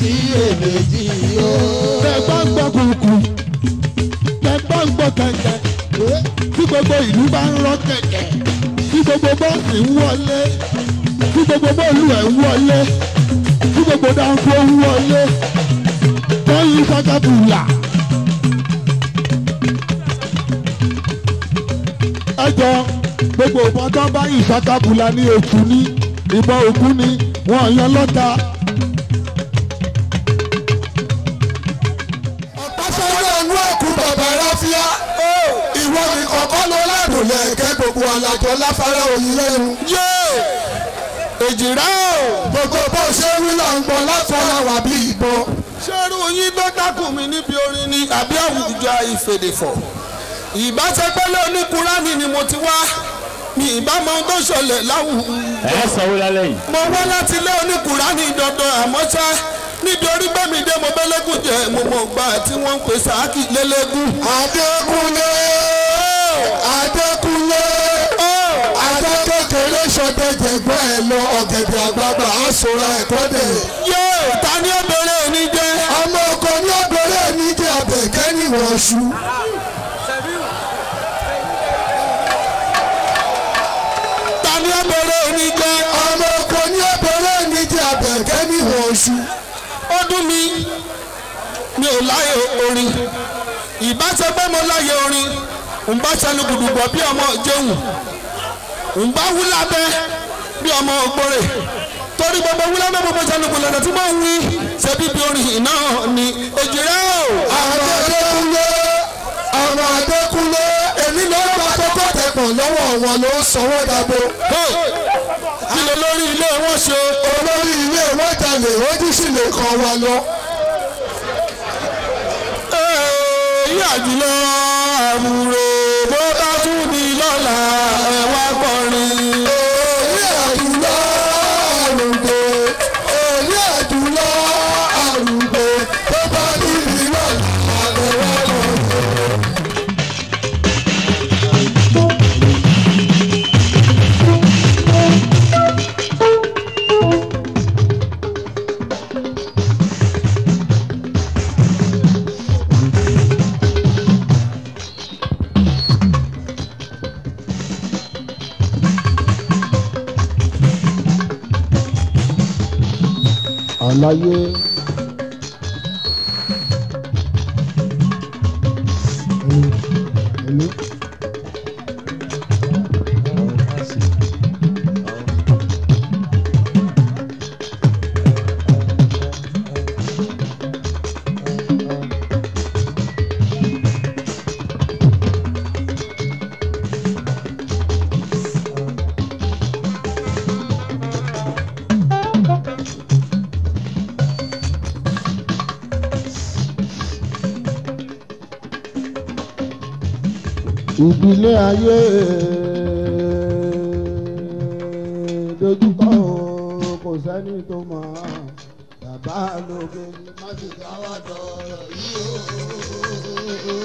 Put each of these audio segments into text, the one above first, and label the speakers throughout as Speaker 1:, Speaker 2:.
Speaker 1: sí èméjì o.
Speaker 2: tẹ bá ń gbọ́ kùkù tẹ bá ń gbọ́ kẹ̀kẹ́ tí gbogbo ìlú bá ń rọ kẹ̀kẹ́ tí gbogbo bọ́ọ̀sì ń wọlé tí gbogbo bọ́ọ̀lù ẹ̀ ń wọlé tí gbogbo dáńfó ń wọlé tọ́yìn sákàbùlà. ẹ jọ gbogbo ìbọn tó bá yìn sákàbùlà ní ètù ní ìbọn òkú ni wọn yan lọ́ta.
Speaker 1: ọ̀pásọ́rọ̀ inú ẹ̀kú bàbá ráfíà ìwọ ni kọ̀ọ̀kan ló ládùn lẹ́ẹ̀kẹ́ gbogbo alájọ láfárá òyìn lẹ́nu. èjìrá o gbogbo bó ṣe wí là ń gbọ́ láfárá wà bí ìbọn.
Speaker 3: ṣerú yín tó dákùn mi níbi orin ni àbí àwùjọ ìfèdèfọ̀ ìbáṣepẹ́lẹ́ oníkùránì ni mo ti wá mi ìbámu ohun tó ṣẹlẹ̀ láwùjọ.
Speaker 4: ẹ sanwó lálẹ́ yìí.
Speaker 3: mo wá láti ilé oníkùránì dandan àmọ́ ṣá níbi orí gbẹ̀mí dé mo bẹ́lẹ́gùn jẹ mo mọ̀ gbà tí wọ́n ń pè sáàkì lélẹ́gùn.
Speaker 1: Adékúnlé Adékúnlé Adé kékeré sọdẹ̀jẹ̀gbọ́n ẹ̀ lọ ọ̀gẹ̀dẹ̀ àgbààgbà àsòrò ẹ̀kọ́ dẹ̀.
Speaker 3: yóò ta ni ó bèrè òní jẹ́.
Speaker 1: ọmọ ọkọ ní ọgbẹ́rẹ́ mi jẹ́ abẹ̀kẹ́ níwọ̀n ṣu.
Speaker 3: ta ni ó bèrè òní jẹ́.
Speaker 1: ọmọ ọkọ ní ọgbẹ́rẹ́ mi jẹ́ abẹ̀kẹ́ níwọ̀n ṣu.
Speaker 3: ó dún mi mi ò láyè orin ìbáṣe pé mo láyè orin ń bá sẹnu gbùdùgbọ̀ bí ọmọ jẹun ń bá wú lábẹ́ bí ọmọ ògbórè torí gbogbo wú lábẹ́ gbogbo sẹnu gbùdùgbọ̀ tí mo ń wí ṣe bíbi orin náà ni èjìrẹ́ o.
Speaker 1: ọmọ Adékúnlé ọmọ Adékúnlé èmi ló bá kókó tẹ̀pọ̀ lọ́wọ́ wọn ló sanwó dàbò.
Speaker 3: kí ló lórí ilé wọn ṣe.
Speaker 1: olórí ilé wọn jalè ojú sì lè kàn wá lọ.
Speaker 3: èyí àjùlọ àbúrò bó bá tún di lọ́la ẹ̀ wá kọrin.
Speaker 1: èyí àdúrà àrùgbé èyí àdúrà àrùgbé tó bá níbi náà àlẹ́wọ́ lọ.
Speaker 2: àlàyé. ìbílẹ̀ ayé dojúkọ o, kò sẹ́ni tó mọ̀ bàbá lóge má ti dáwọ́ dọ̀rọ̀ yìí o.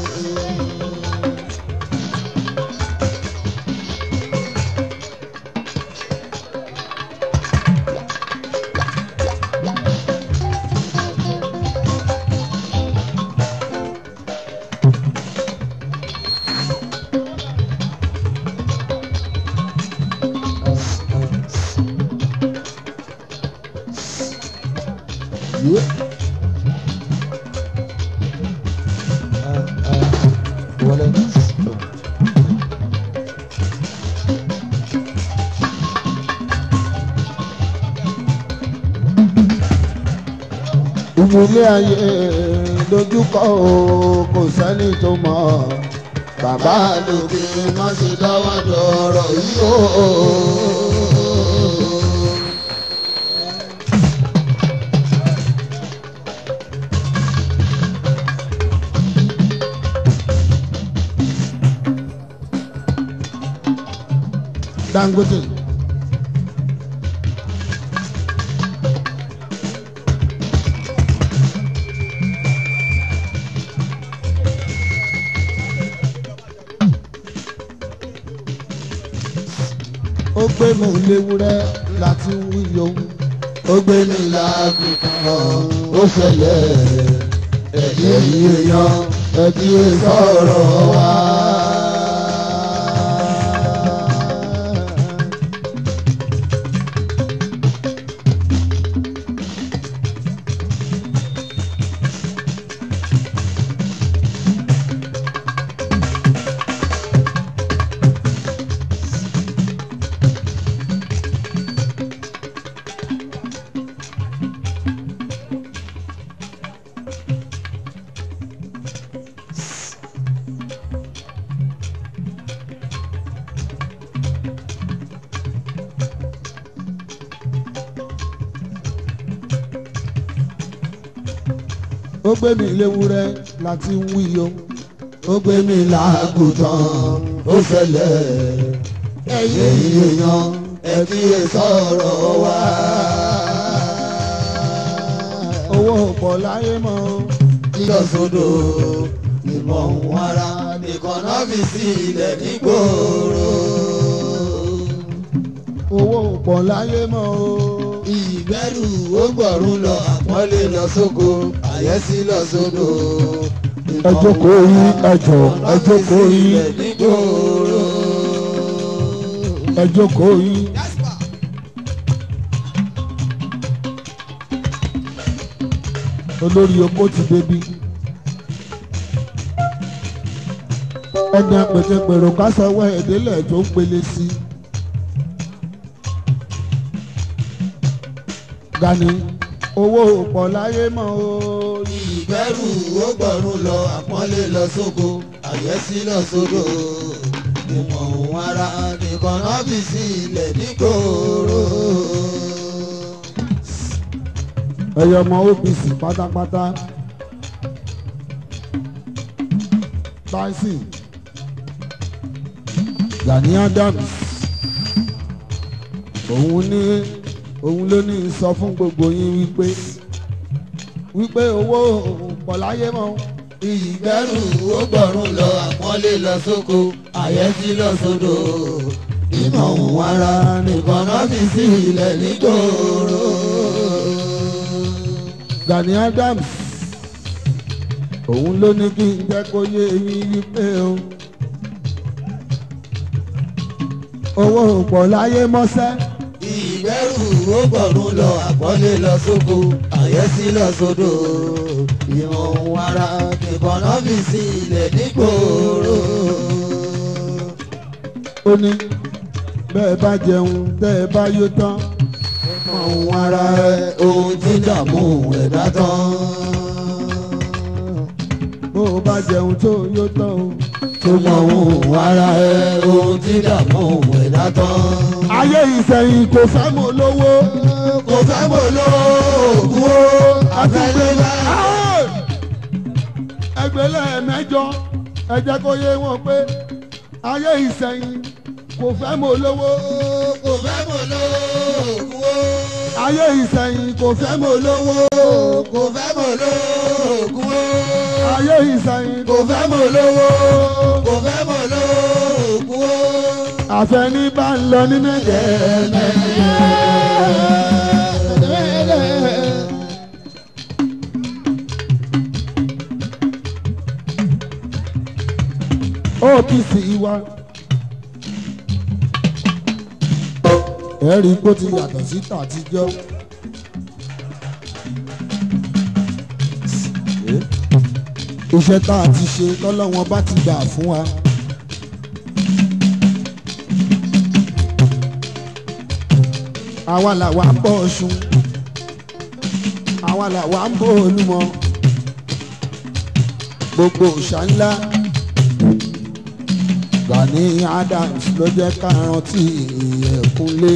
Speaker 2: ìbílẹ̀ ayé dojúkọ o, kò sẹ́ni tó mọ̀ bàbá lóge má ti dáwọ́ dọ̀rọ̀ yìí o. Dangote. ó gbé mi léwúrẹ́ láti wí yòówù ó gbé mi lágùntàn ó ṣẹlẹ̀ ẹ̀yẹ èèyàn ẹ̀bí sọ̀rọ̀ wá. ó gbé mi léwúrẹ́ láti ń wí o ó gbé mi lágùntàn ó ṣẹlẹ̀ ẹ̀yẹ èèyàn ẹ̀bí sọ̀rọ̀ wá. owó pọ̀ láyé mọ́ lílọ sódò ìmọ̀ òun ara nìkan náà fi sí ilẹ̀ nígboro. owó pọ̀ láyé mọ́ o ìgbẹ́rù ó gbọ̀rún lọ àpọ́nlé lọ sóko àyẹ́sí lọ sódò.
Speaker 1: ẹ jókòó yín ẹ jọ̀ọ́ ẹ jókòó yín
Speaker 2: nígboro.
Speaker 1: ẹ jókòó yín. olórí oko ti débi. ẹni apẹ̀tẹ̀pẹ̀rọ kásánwó ẹ̀dẹ́lẹ̀ tó ń pele sí. Gani owó pọ̀ láyé mọ́ o.
Speaker 2: ìgbẹ́rù ó gbọ̀rún lọ àpọ́nlé lọ sóko àyẹ́sí lọ sódò. ìmọ̀ òun ara nìkan náà fi sí ilẹ̀ nígboro.
Speaker 1: ẹyọ ọmọ OPC pátápátá Tyson Gani Adams òun ní òun ló ní sọ fún gbogbo yín wípé wípé owó pọ̀ láyé mọ́
Speaker 2: ìgbẹ́rù ó gbọ̀rún lọ àpọ́nlé lọ sóko àyẹ́sí lọ sódò. ìmọ̀ òun ara nìkan náà fi sí ilẹ̀ nígboro.
Speaker 1: Gani Adams òun ló ní kí n jẹ́ kó yé yín wípé o owó pọ̀ láyé mọ́sẹ́.
Speaker 2: ìgbẹ́rù ó gbọ̀rún lọ àpọ́nlé lọ sóko àyẹ́sí lọ sódò ìmọ̀ ohun ara nìkan náà fi sí ilẹ̀ nígboro.
Speaker 1: ó ní bẹ́ẹ̀ bá jẹun tẹ́ ẹ bá yó tán
Speaker 2: ìmọ̀ ohun ara ẹ ohun tí dààmú ẹ̀dá tán.
Speaker 1: bó o bá jẹun tó yó tán o.
Speaker 2: ìmọ̀ ohun ara ẹ ohun tí dààmú ẹ̀dá tán.
Speaker 1: ayé ìsẹ̀yìn kò fẹ́ mọ̀ lówó.
Speaker 2: kò fẹ́ mọ̀ lóògùn ó àfẹ́lẹ́lẹ́.
Speaker 1: ẹgbẹ́lẹ́ mẹ́jọ ẹ jẹ́ kó yé wọn pé ayé ìsẹ̀yìn kò fẹ́ mọ̀ lówó.
Speaker 2: kò fẹ́ mọ̀ lóògùn ó.
Speaker 1: ayé ìsẹ̀yìn kò fẹ́ mọ̀ lówó.
Speaker 2: kò fẹ́ mọ̀ lóògùn ó.
Speaker 1: ayé ìsẹ̀yìn
Speaker 2: kò fẹ́ mọ̀ lówó. kò fẹ́ mọ̀ lóògùn ó.
Speaker 1: àfẹ́ní bá ń lọ ní mẹ́jẹ̀ẹ́mẹ́jẹ̀. OPC wa ẹ̀rí kó ti yàtọ̀ sí tàtijọ́. iṣẹ́ tá a ti ṣe lọ́lọ́wọ́n bá ti gbà fún wa. àwa làwa ń bọ̀ ọ̀ṣun àwa làwa ń bọ̀ olúmọ gbogbo òòṣà ńlá Gani Adams ló jẹ́ ká rántí ẹ̀kúnlé.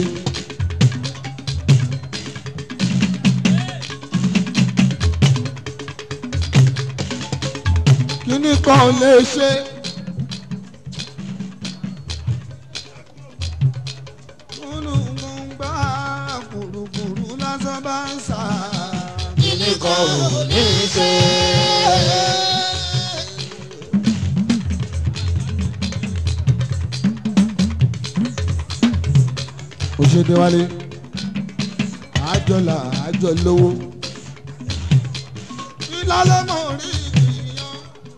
Speaker 1: kíní kan lè ṣe. Kúlùkùngbà kùrùkùrù lásán bá ń sà.
Speaker 2: kíní kan ò ní í ṣe.
Speaker 1: Òṣèdè wálé
Speaker 2: àjọlà àjọ lówó. ìlàlẹ́ mọ̀ rí ìyàn.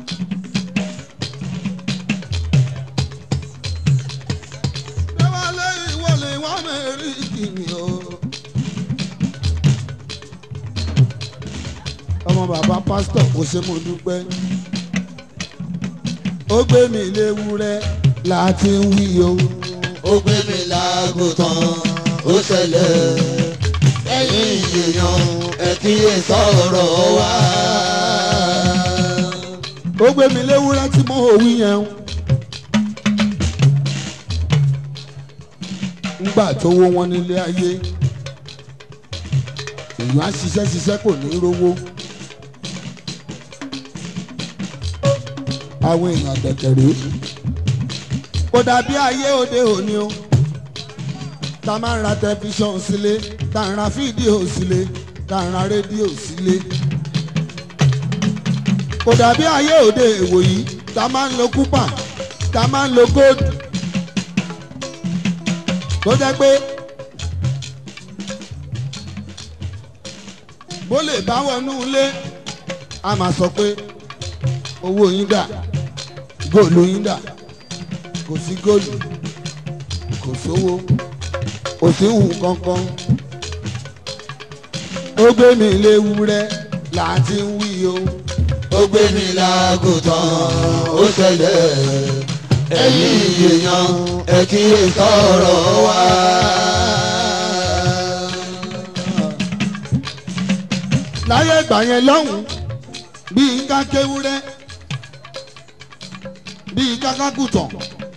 Speaker 2: déwálé ìwọlé wà mẹ́rin kìnìún o. ọmọ bàbá pásítọ̀ kò ṣe mo dúpẹ́. ó gbé mi léwúrẹ́ láti ń wí o.
Speaker 1: ó gbé mi lágùntàn ó ṣẹlẹ̀ ẹ̀yìn èèyàn ẹ kíyè sọ̀rọ̀ wa.
Speaker 2: ó gbé mi léwúrẹ́ tí mo ò wí yẹn. ńgbà tó wó wọn nílé ayé èèyàn á ṣiṣẹ́ ṣiṣẹ́ kò ní rówó. àwọn èèyàn dẹ̀kẹ̀rẹ́ kò dàbí ayé òde òní o tá a máa ń ra tẹlifíṣọ̀n sílé tá a ń ra fídíò sílé tá a ń ra rédíò sílé kò dàbí ayé òde èwò yìí tá a máa ń lo kúpà tá a máa ń lo góòdù tó jẹ́ pé bó lè bá wọnú ilé a máa sọ pé owó yín dà góòlù yín dà kò sí góòlù kò sówó kò sí hù kankan ó gbé mi léwúrẹ́ láti ń wí o
Speaker 1: ó gbé mi lágùntàn ó ṣẹlẹ̀ ẹ̀yìn èèyàn ẹ kíyè sọ̀rọ̀ wa.
Speaker 2: láyé ìgbà yẹn lọ́hùn bíi ká kéwúrẹ́ bíi kákákùtàn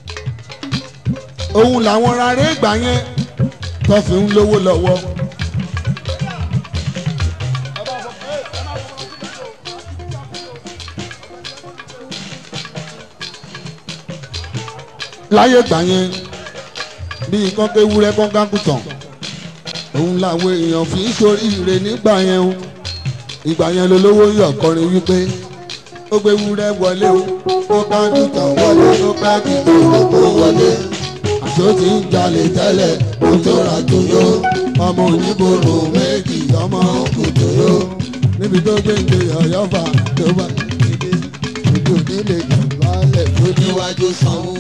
Speaker 2: òun làwọn rárẹ̀ ìgbà yẹn tó fi ń lówó lọ́wọ́. láyé ìgbà yẹn bíi kọ́kéwúrẹ́ kọ́kákùtàn òun làwọn èèyàn fi ń ṣoríire nígbà yẹn o ìgbà yẹn lolówó yọ kọrin wípé ó gbé wúrẹ́ wọlé o ó bá dùtàn wọlé ó bá dùtàn
Speaker 1: Ó wọlé
Speaker 2: àṣọ tí ń jalè tẹ́lẹ̀ ó tó ra tó yó ọmọ oníbòrò méjì ọmọ òkùtò yó níbi tó gbé ń gbé ọ̀yọ́fà tó bá dìde ojú nílé ìbálẹ̀ tó ní.
Speaker 1: níwájú sanwó.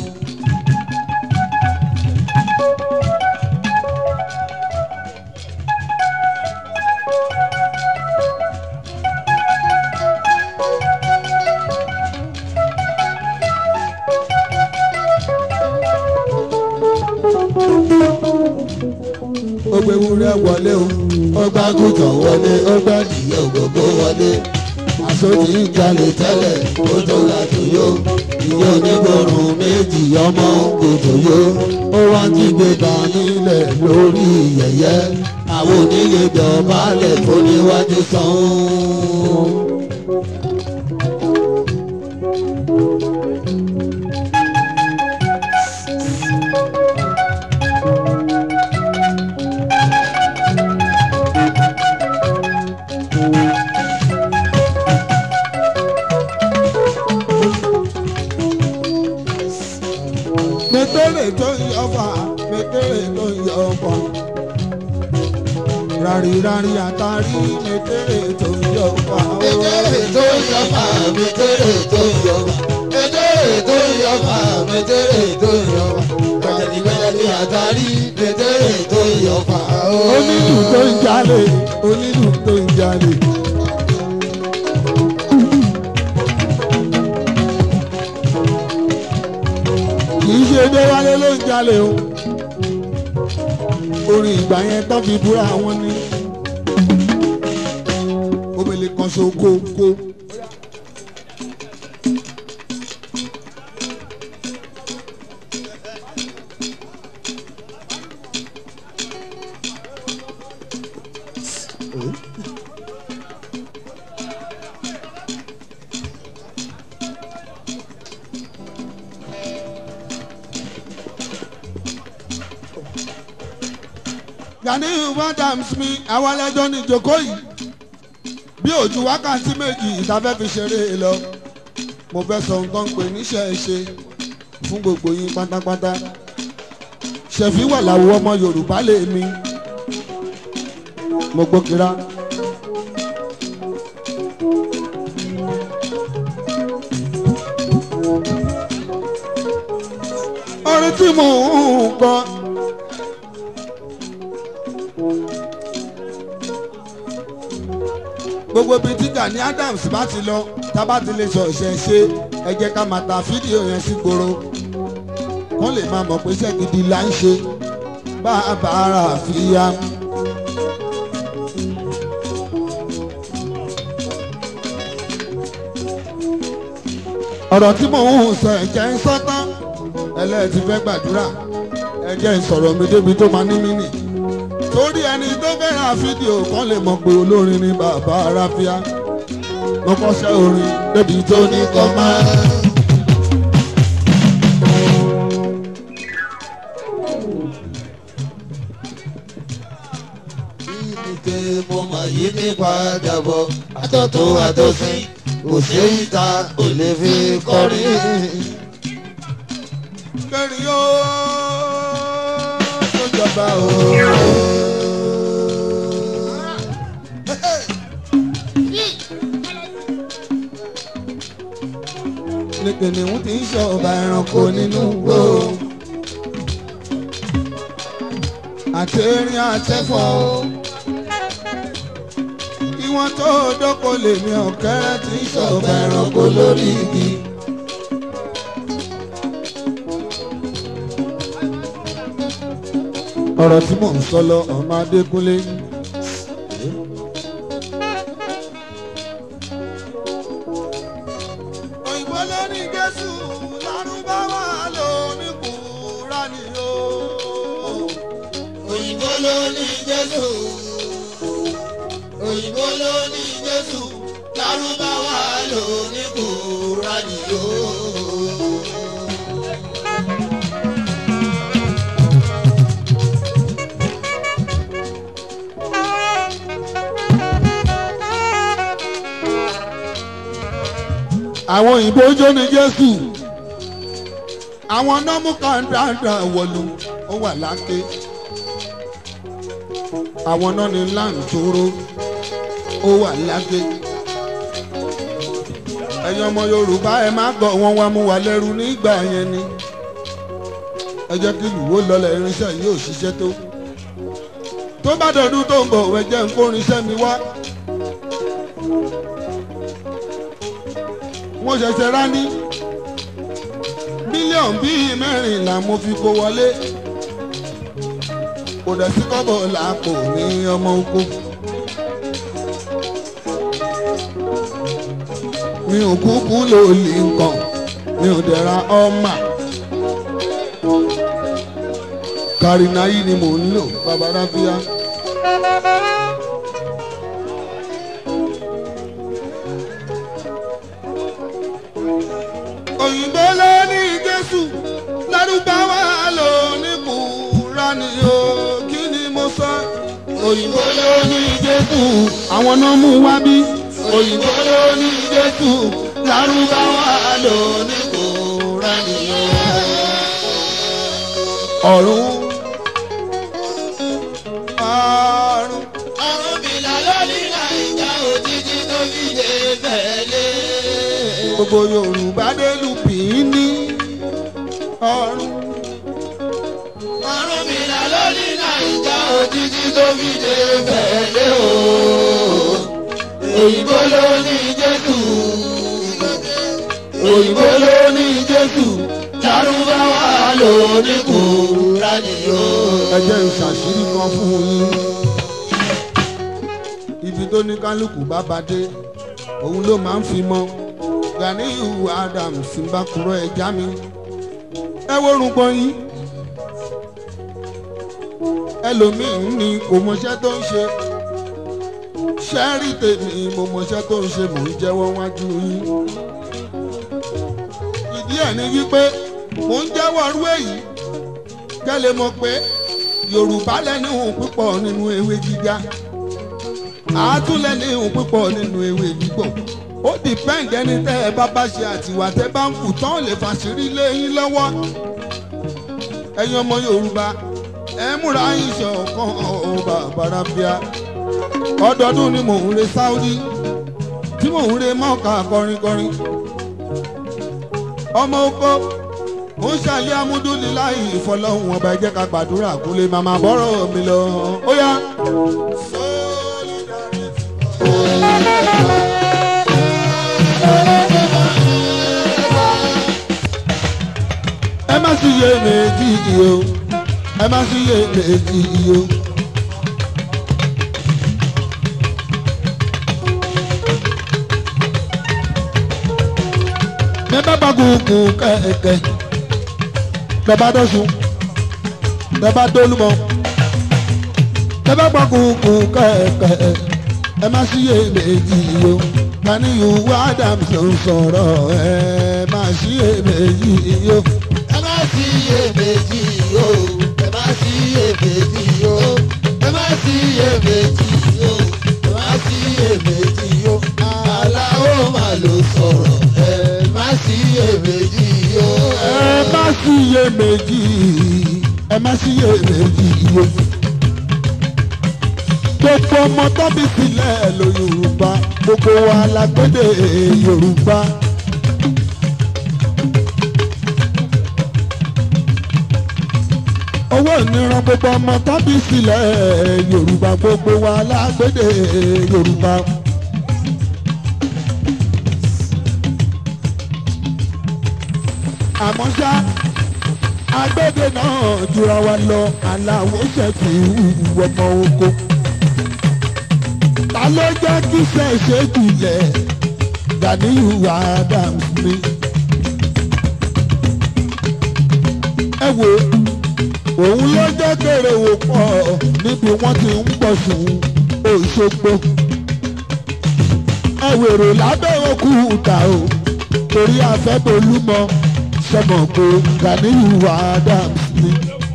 Speaker 2: ó gbé wúrẹ́ wọlé o
Speaker 1: ó gbá gùtàn wọlé ó gbá dìyẹ ògógó wọlé.
Speaker 2: àṣọ tí ń jalè tẹ́lẹ̀
Speaker 1: ó tó ra tòyó ìyá onígbòrùn méjì ọmọ òkòtò yó ó wá ti gbé dán nílẹ̀ lórí yẹ̀yẹ́ àwọn onílé dọ̀bálẹ̀ tó níwájú sanwó.
Speaker 2: mẹtẹrẹ tó ń yọ fà mẹtẹrẹ tó ń yọ fà rari rari àtàrí mẹtẹrẹ tó ń yọ fà.
Speaker 1: Mẹtẹ́rẹ̀ tó ń yọ fà mẹtẹ́rẹ̀ tó ń yọ fà mẹtẹ́rẹ̀ tó ń yọ fà mẹtẹ́rẹ̀ tó ń yọ fà gbẹ̀dẹ̀dì gbẹ̀dẹ̀dì àtàrí mẹtẹ́rẹ̀ tó ń yọ fà.
Speaker 2: onílù tó ń jalè onílù tó ń jalè. kì í ṣe déwálé ló ń jalè o orin ìgbà yẹn tó fi búra wọn ní omele kan so kókó. Ganiyu Adams mi àwọn ẹlẹ́jọ́ ní ìjókòó yìí bí ojú wákàtí méjì ìtafẹ́ fi ṣeré lọ mo fẹ́ sọ nǹkan pé níṣẹ́ ṣe fún gbogbo yín pátápátá ṣẹ̀fí wà láwo ọmọ Yorùbá lè mi mo gbókira. orin tí mò ń kọ. gbogbo ibi tí Gani Adams bá ti lọ tá bá ti lè sọ ìṣẹ̀ṣe ẹ jẹ́ ká máa ta fídíò yẹn sí gbòòrò wọ́n lè máa mọ̀ pé iṣẹ́ gidi là ń ṣe bá a bá ara àfíyá. ọ̀rọ̀ tí mò ń sọ ẹ̀jẹ̀ ń sọ́tán ẹlẹ́ẹ̀tì fẹ́ gbàdúrà ẹ̀jẹ̀ ń sọ̀rọ̀ mi débi tó máa ní mí nì. torí ẹni tó fẹ́ràn fídíò kan lè mọ̀ pé olórin ni bàbá aráfíà mo kọ́ṣẹ́ orin débi tó ní kọ́ máa.
Speaker 1: Ìdíje mo mọ̀ yí ní padà bọ̀, àtọ̀tún àtọ̀sí, kò sí ìta kò lè fi kọrin.
Speaker 2: kẹrin ó tó jọba o. ní kìnìún tí ń ṣọba ẹranko nínú igbó àti erin àtẹfọ ìwọ̀n tó dọ́kọ lèmi ọ̀kẹ́rẹ́ tí ń ṣọba ẹranko lórí igi. ọ̀rọ̀ tí mò ń sọ lọ ọmọ adékúnlé. òyìnbó ló ní jésù lárúbáwá ló ní kúránì o.
Speaker 1: Òyìnbó ló ní Jésù. Òyìnbó ló ní Jésù. Lárúbáwá ló ní Kùránì o.
Speaker 2: àwọn òyìnbó jó ní jésù àwọn nọ́mú kan dáadáa wọ̀lú ó wà láké àwọn náà ní láǹtóró ó wà láké ẹ̀yin ọmọ yorùbá ẹ má gbọ́ wọn wá mú wa lẹ́rú nígbà yẹn ni ẹ jẹ́ kí ìlú wo lọlẹ̀ irinṣẹ́ yìí ò ṣiṣẹ́ tó tó bá dọ̀dún tó ń bọ̀ ẹ jẹ́ ń kó irinṣẹ́ mi wá. mo ṣẹ̀ṣẹ̀ rá ní mílíọ̀nù bíi mẹ́rìnlá mo fi kó wọlé kò dẹ̀ sí kọ́bọ̀ làpò ní ọmọ oko. mi ò kúkú lò lè nǹkan mi ò dẹ̀ ra ọmọ. kàrìnà yìí ni mò ń lò bàbá ráfíà. òyìnbó ló ní jésù lárúbáwá ló ní kúránì o kí ni mo sọ. òyìnbó ló ní jésù àwọn náà mú wá bí. òyìnbó ló ní jésù lárúbáwá ló ní kúránì o. ọ̀run ọ̀run
Speaker 1: Àwọn bìlà lórí Nàìjà òjijì tó fi dé bẹ̀lẹ́.
Speaker 2: gbogbo yorùbá délù pín-ín-ní ọ̀run.
Speaker 1: Àwọn bìlà lórí Nàìjà òjijì tó fi dé bẹ̀lẹ́ o. Òyìnbó ló ní Jésù. Òyìnbó ló ní Jésù. Lárúbáwá ló ní Kùránì o.
Speaker 2: ẹ jẹ́ ìṣàṣírí kan fún yín. ibi tó ní kálukú bá ba dé òun ló máa ń fi mọ Ganiyu Adams ń bá kúrò ẹja mi. ẹ wórun gbọ́n yín. ẹlòmíín ní kò mọṣẹ́ tó ń ṣe. ṣẹ́rí tèmi mo mọṣẹ́ tó ń ṣe mò ń jẹ́wọ́ wájú yín. ìdí ẹ̀ ni wípé mò ń jẹ́wọ́ rú èyí kẹ́lẹ́ mọ̀ pé yorùbá lẹ́nu púpọ̀ nínú ewé gíga àátúlẹ̀ ní púpọ̀ nínú ewé gbígbọ̀ ó dìpẹ́ǹdì ẹni tẹ́ ẹ bá bá ṣe àtìwà tẹ́ bá ń kù tán lè fàṣírí lé yín lọ́wọ́ ẹ̀yin ọmọ yorùbá ẹ múra yín ṣọ̀kan ọ̀ bàbá rábíà ọdọọdún ni mò ń re Saudi tí mò ń re mọ́ọ̀ká kọrinkọrin ọmọ oko ó ń ṣàlẹ́ amúdúniláì ìfọlọ́hún ọba ẹ jẹ́ ká gbàdúrà kó lè máa máa bọ́rọ̀ mi lọ ó yá. ẹ má sì yé méjì yìí o ẹ má sì yé méjì yìí o. ní bàbá gùngùn kẹ̀kẹ́ bàbá dọ́sùn bàbá dólúmọ ní bàbá gùngùn kẹ̀kẹ́ ẹ má sì yé méjì yìí o kàníyù Adams ló ń sọ̀rọ̀ ẹ má sì yé méjì yìí o.
Speaker 1: ẹ má sí iyèméjì o ẹ má sí iyèméjì o ẹ má sí iyèméjì o ẹ má sí iyèméjì o aláwo mà ló sọ̀rọ̀ ẹ má sí iyèméjì o.
Speaker 2: ẹ má sí iye méjì ẹ má sí iye méjì o. gbogbo ọmọ tọ́bí sílẹ̀ ló Yorùbá gbogbo wa la gbédè Yorùbá. owó ìníran gbogbo ọmọ tọ́bí sílẹ̀ Yorùbá gbogbo wa la gbédè Yorùbá. àmọ́ ṣá agbẹ́dẹ náà jura wa lọ aláwo ṣẹ̀fì ìwú ọmọ oko. ta ló jẹ́ kí ṣẹ̀ṣẹ̀ jùlẹ̀ Ganiyu Adams mi. ẹ wo òun ló jẹ́ kéré wò pọ̀ níbi wọ́n ti ń pọ̀ sùn Òṣogbo. ẹ wèrò lábẹ́ òkúta o torí afẹ́bolúmọ sọmọ pé Ganiyu Adams ni.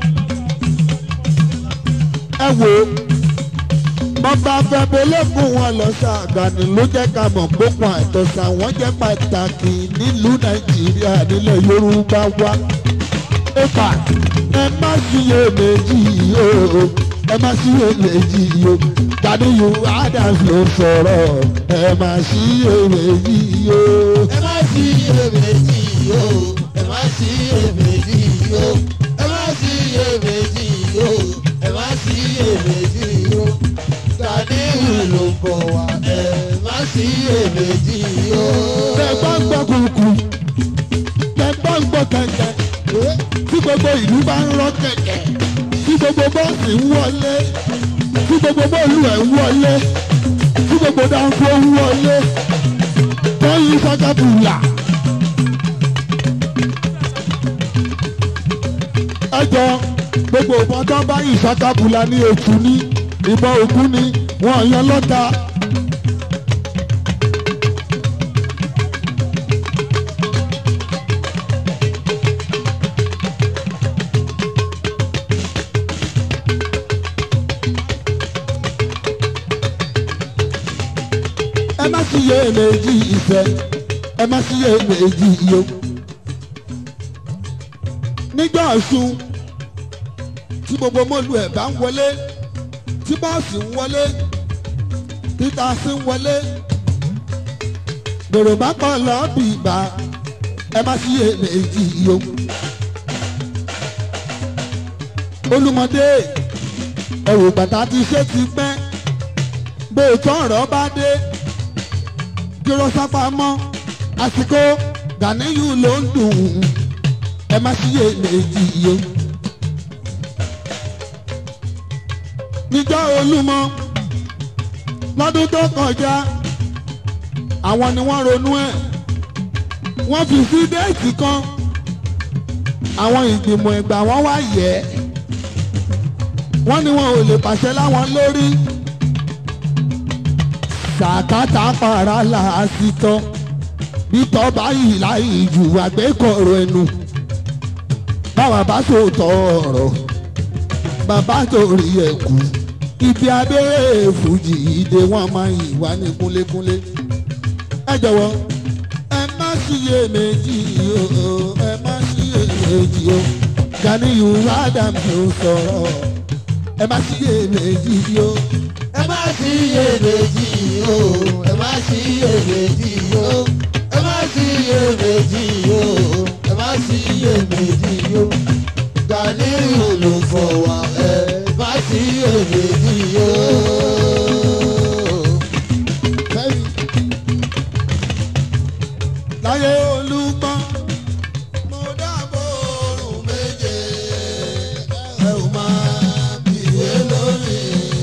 Speaker 2: ẹ wo bàbá fẹ́bẹ́lẹ́kùn wọn lọ ṣàgànì ló jẹ́ ká mọ̀ gbókun àtọ̀sà wọ́n jẹ́ pàtàkì nílùú Nàìjíríà nílẹ̀ Yorùbá wa. ẹ̀fà ẹ má ṣiyè méjì o ẹ má ṣiyè méjì o Ganiyu Adams ló sọ̀rọ̀ ẹ má ṣiyè méjì o.
Speaker 1: ẹ má sí iyèméjì o ẹ má sí iyèméjì o ẹ má sí iyèméjì o ẹ má sí iyèméjì o Ganiyu ló ń bọ̀ wá ẹ má sí iyèméjì o.
Speaker 2: tẹ bá ń gbọ́ kùkù tẹ bá ń gbọ́ kẹ̀kẹ́ tí gbogbo ìlú bá ń rọ́ kẹ̀kẹ́ tí gbogbo bọ́ọ̀sì ń wọlé tí gbogbo bọ́ọ̀lù ẹ̀ ń wọlé tí gbogbo dáńfó ń wọlé wọ́n yí sákàbùlà. ẹjọ́ gbogbo ìbọn tó bá yí sákàbùlà ní ètù ní ìbọn ògún ni wọ́n yan lọ́ta. ẹ má sí iye méjì ìfẹ́ ẹ má sí iye méjì iyo. nígbà ọ̀sùn tí gbogbo mọ́lù ẹ̀ bá ń wọlé tí bọ́ọ̀sì ń wọlé títà sí ń wọlé yorùbá kan lọ́ọ́ bì bá ẹ má sí iye méjì iyo. olùmọdé ẹ̀rù bàtà ti ṣe ti pẹ́ bẹ́ẹ̀ tán ọ̀rọ̀ bá dé dúró sápamọ́ àsìkò Ganiyu ló ń dùn ẹ má sí èméjì yó. níjọ́ Olúmọ lọ́dún tó kọjá àwọn ni wọ́n ronú ẹ̀ wọ́n fi sí déètì kan àwọn ìgbìmọ̀ ẹ̀gbà wọn wá yẹ̀ ẹ́ wọ́n ní wọn ò lè pàṣẹ láwọn lórí sàkátà para làásìtọ́ bítọ́ báyìí láì jù àgbékọ̀rọ̀ ẹnu báwa bá sòótọ́ ọ̀rọ̀ bàbá torí ẹ̀ kú ibi abẹ́rẹ́ fújì ìdè wọn máa yìn wá ní kúnlékúnlé ẹ jọ̀wọ́ ẹ má síye méjì o ẹ má síye méjì o Ganiyu Adams ló sọ̀rọ̀ ẹ má síye méjì o
Speaker 1: ẹ má sí iyèméjì o ẹ má sí iyèméjì o ẹ má sí iyèméjì o ẹ má sí iyèméjì o Ganiyu ló fọwọ́ ẹ má sí iyèméjì o.
Speaker 2: Fẹ́mi. Láyé olúgbọ́n. Mo dábò òrùn méje. Ẹ ò máa bìwé lórí.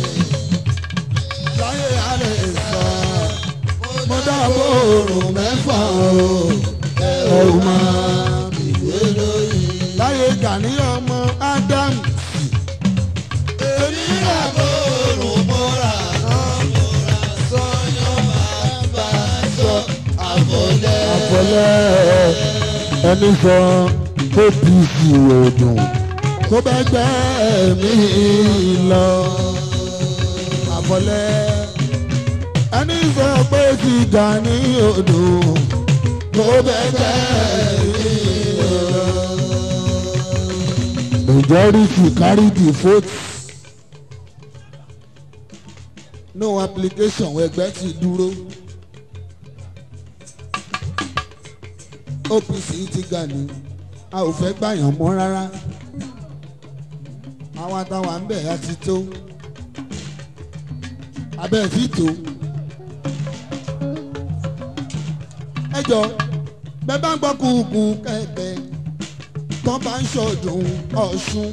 Speaker 2: Láyé alẹ́ sọ. Mo dábò òrùn mẹ́fà o. Ẹ ò máa bìwé lórí. Láyé Gani ọmọ Ádámù.
Speaker 1: Èmi àbò òrùn mọ́ra náà mọ́ra sọ́yọ́ bàbá sọ àbọ̀lẹ́.
Speaker 2: àfọlẹ́ ẹni sọ apc òdùn tó bẹ́ gbẹ́ mi lọ. àfọlẹ́ ẹni sọ pé ti Gani òdùn tó bẹ́ gbẹ́ mi lọ. majority carry the vote. no application ẹgbẹ́ ti dúró. OPC ti Gani a ò fẹ́ gbàyàn mọ́ rárá àwọn àtàwọn ń bẹ̀ ya ti tó abẹ́ fi tó ẹ jọ bẹ́ẹ̀ bá ń gbọ́ kúkú kẹ̀kẹ́ tó bá ń ṣọdún Ọ̀ṣun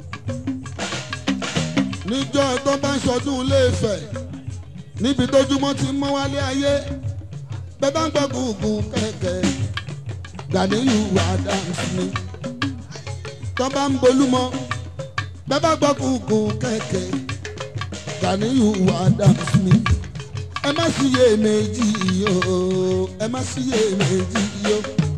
Speaker 2: níjọ́ tó bá ń ṣọdún Ilé-Ifẹ̀ níbi tójúmọ́ ti mọ́ wálé ayé bẹ́ẹ̀ bá ń gbọ́ kúkú kẹ̀kẹ́. Ganiyu Adams ni tó bá ń bolúmọ bẹ́ẹ̀ bá gbọ́ kúkú kẹ̀kẹ́ Ganiyu Adams ni ẹ má síyè méjì o ẹ má síyè méjì o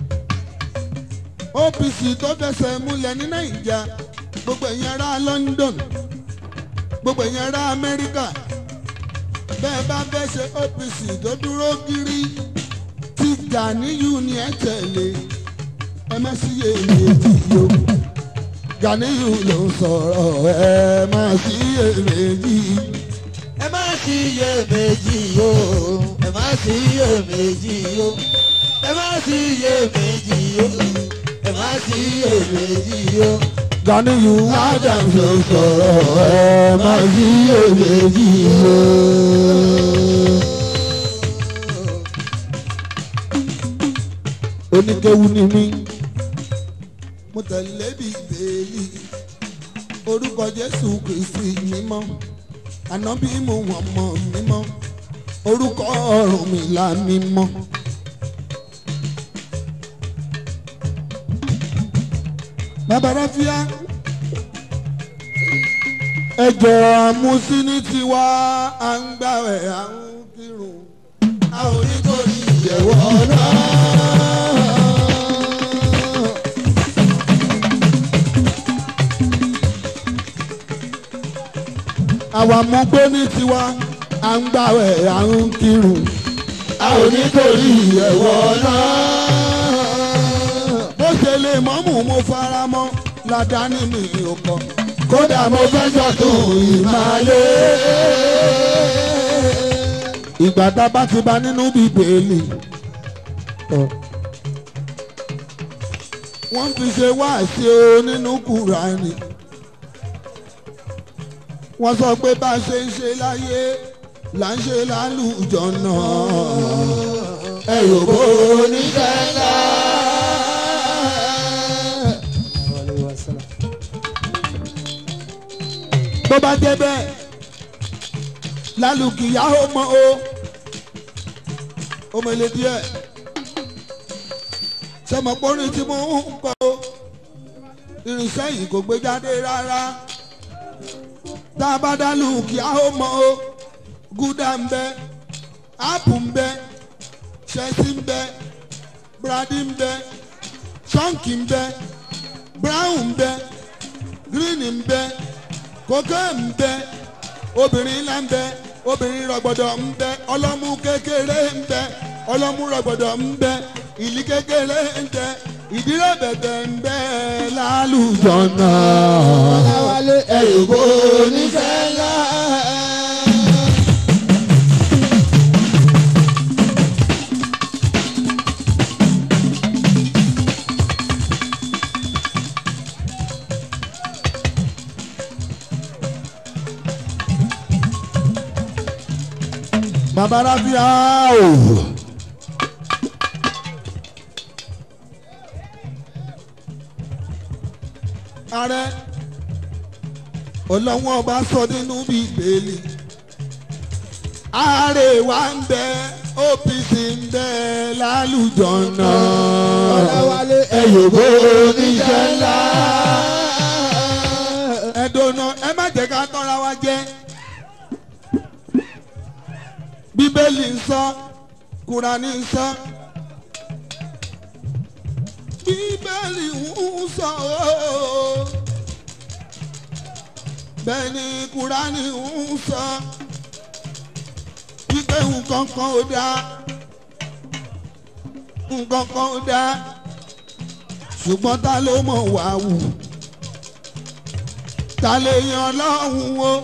Speaker 2: OPC tó fẹsẹ̀ múlẹ̀ ní Nàìjà gbogbo ẹ̀yin ará London gbogbo ẹ̀yin ará Amẹ́ríkà bẹ́ẹ̀ bá fẹ́ ṣe OPC tó dúró gírí tí Ganiyu ni ẹ tẹ̀lé ẹ má sí èméjì o Ganiyu ló ń sọ̀rọ̀ ẹ má sí èméjì.
Speaker 1: ẹ má sí iyèméjì o ẹ má sí iyèméjì o ẹ má sí iyèméjì o ẹ má sí iyèméjì o.
Speaker 2: Ganiyu Adams ló ń sọ̀rọ̀ ẹ má sí èméjì o. oníkéwu ni mí mo tẹ̀lé bíbélì orúkọ jésù kristi mímọ́ ànábì mo wọ̀n mọ́ mímọ́ orúkọ Ọ̀rúnmìlà mímọ́. bàbá ráfíà ẹjọ́ àmúsíní tiwa à ń gbàwẹ̀ à ń kírun a ò ní torí ìyẹ̀wò náà. àwa mú gbé ní tiwa à ń gbàwẹ̀ à ń kírun a ò ní torí ìyẹ̀wò náà. bó ṣe lè mọ́mù mo fara mọ́ ládàáni mi ò kọ́ kódà mo fẹ́ sọ̀tún ìmàlẹ́. ìgbà tá a bá ti bá nínú bíbélì. wọ́n fi ṣe wáàsí o nínú kùránì. wọ́n sọ pé bá a ṣe ń ṣe láyé là ń ṣe lálùjọ náà. ẹ yóò bó oníṣẹ́ ńlá. bó bá jẹ́ bẹ́ẹ̀ lálùkìyà ó mọ o ó mọ̀lẹ́ díẹ̀ sọmọpọ́nrin tí mo ń kọ́ o irinṣẹ́ yìí kò gbé jáde rárá tá a bá dálùkìyà ó mọ o gúdà ń bẹ ápù ń bẹ ṣẹ́sí ń bẹ bradi ń bẹ ṣọ́ǹkì ń bẹ brown ń bẹ green ń bẹ kókó ń bẹ obìnrin ńlá ń bẹ obìnrin rọgbọdọ ń bẹ ọlọ́mú kékeré ń bẹ ọlọ́mú rọgbọdọ ń bẹ ìlí kékeré ń bẹ ìdílé bẹ̀bẹ̀ ń bẹ lálùjọ náà.
Speaker 1: Ọláwálé ẹ̀yọ̀bọ oníṣẹ́ ńlá.
Speaker 2: bàbá ráfíà o. ààrẹ ọlọ́wọ́n ọba sọ nínú bíbélì ààrẹ wa ń bẹ OPC ń bẹ lálùjọ náà
Speaker 1: ọ̀làwálé ẹ̀yọ̀gbọ́ oníṣẹ́ ńlá.
Speaker 2: ẹ̀dọ́nà ẹ má jẹ́ ká tọ́ra wa jẹ́ bíbélì ń sọ kúránì ń sọ bíbélì ń sọ ooo bẹ́ẹ̀ ni kúránì ń sọ wípé nǹkan kan ò dáa nǹkan kan ò dáa ṣùgbọ́n ta ló mọ̀ wá wù ta lè yan lọ́hùn o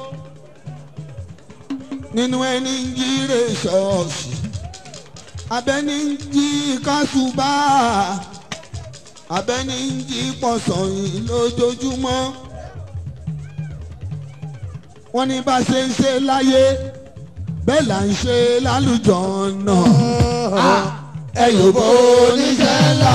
Speaker 2: nínú ẹni ń jíire ṣọ́ọ̀ṣì abẹ́ni ń jí kásùbà abẹ́ni ń jí pọ̀sọ̀yìn lójoojúmọ́ wọ́n ní bá ṣe ń ṣe láyé bẹ́ẹ̀ là ń ṣe lálùjọ náà
Speaker 1: ẹ̀yọ̀gbọ́ oníṣẹ́ ńlá.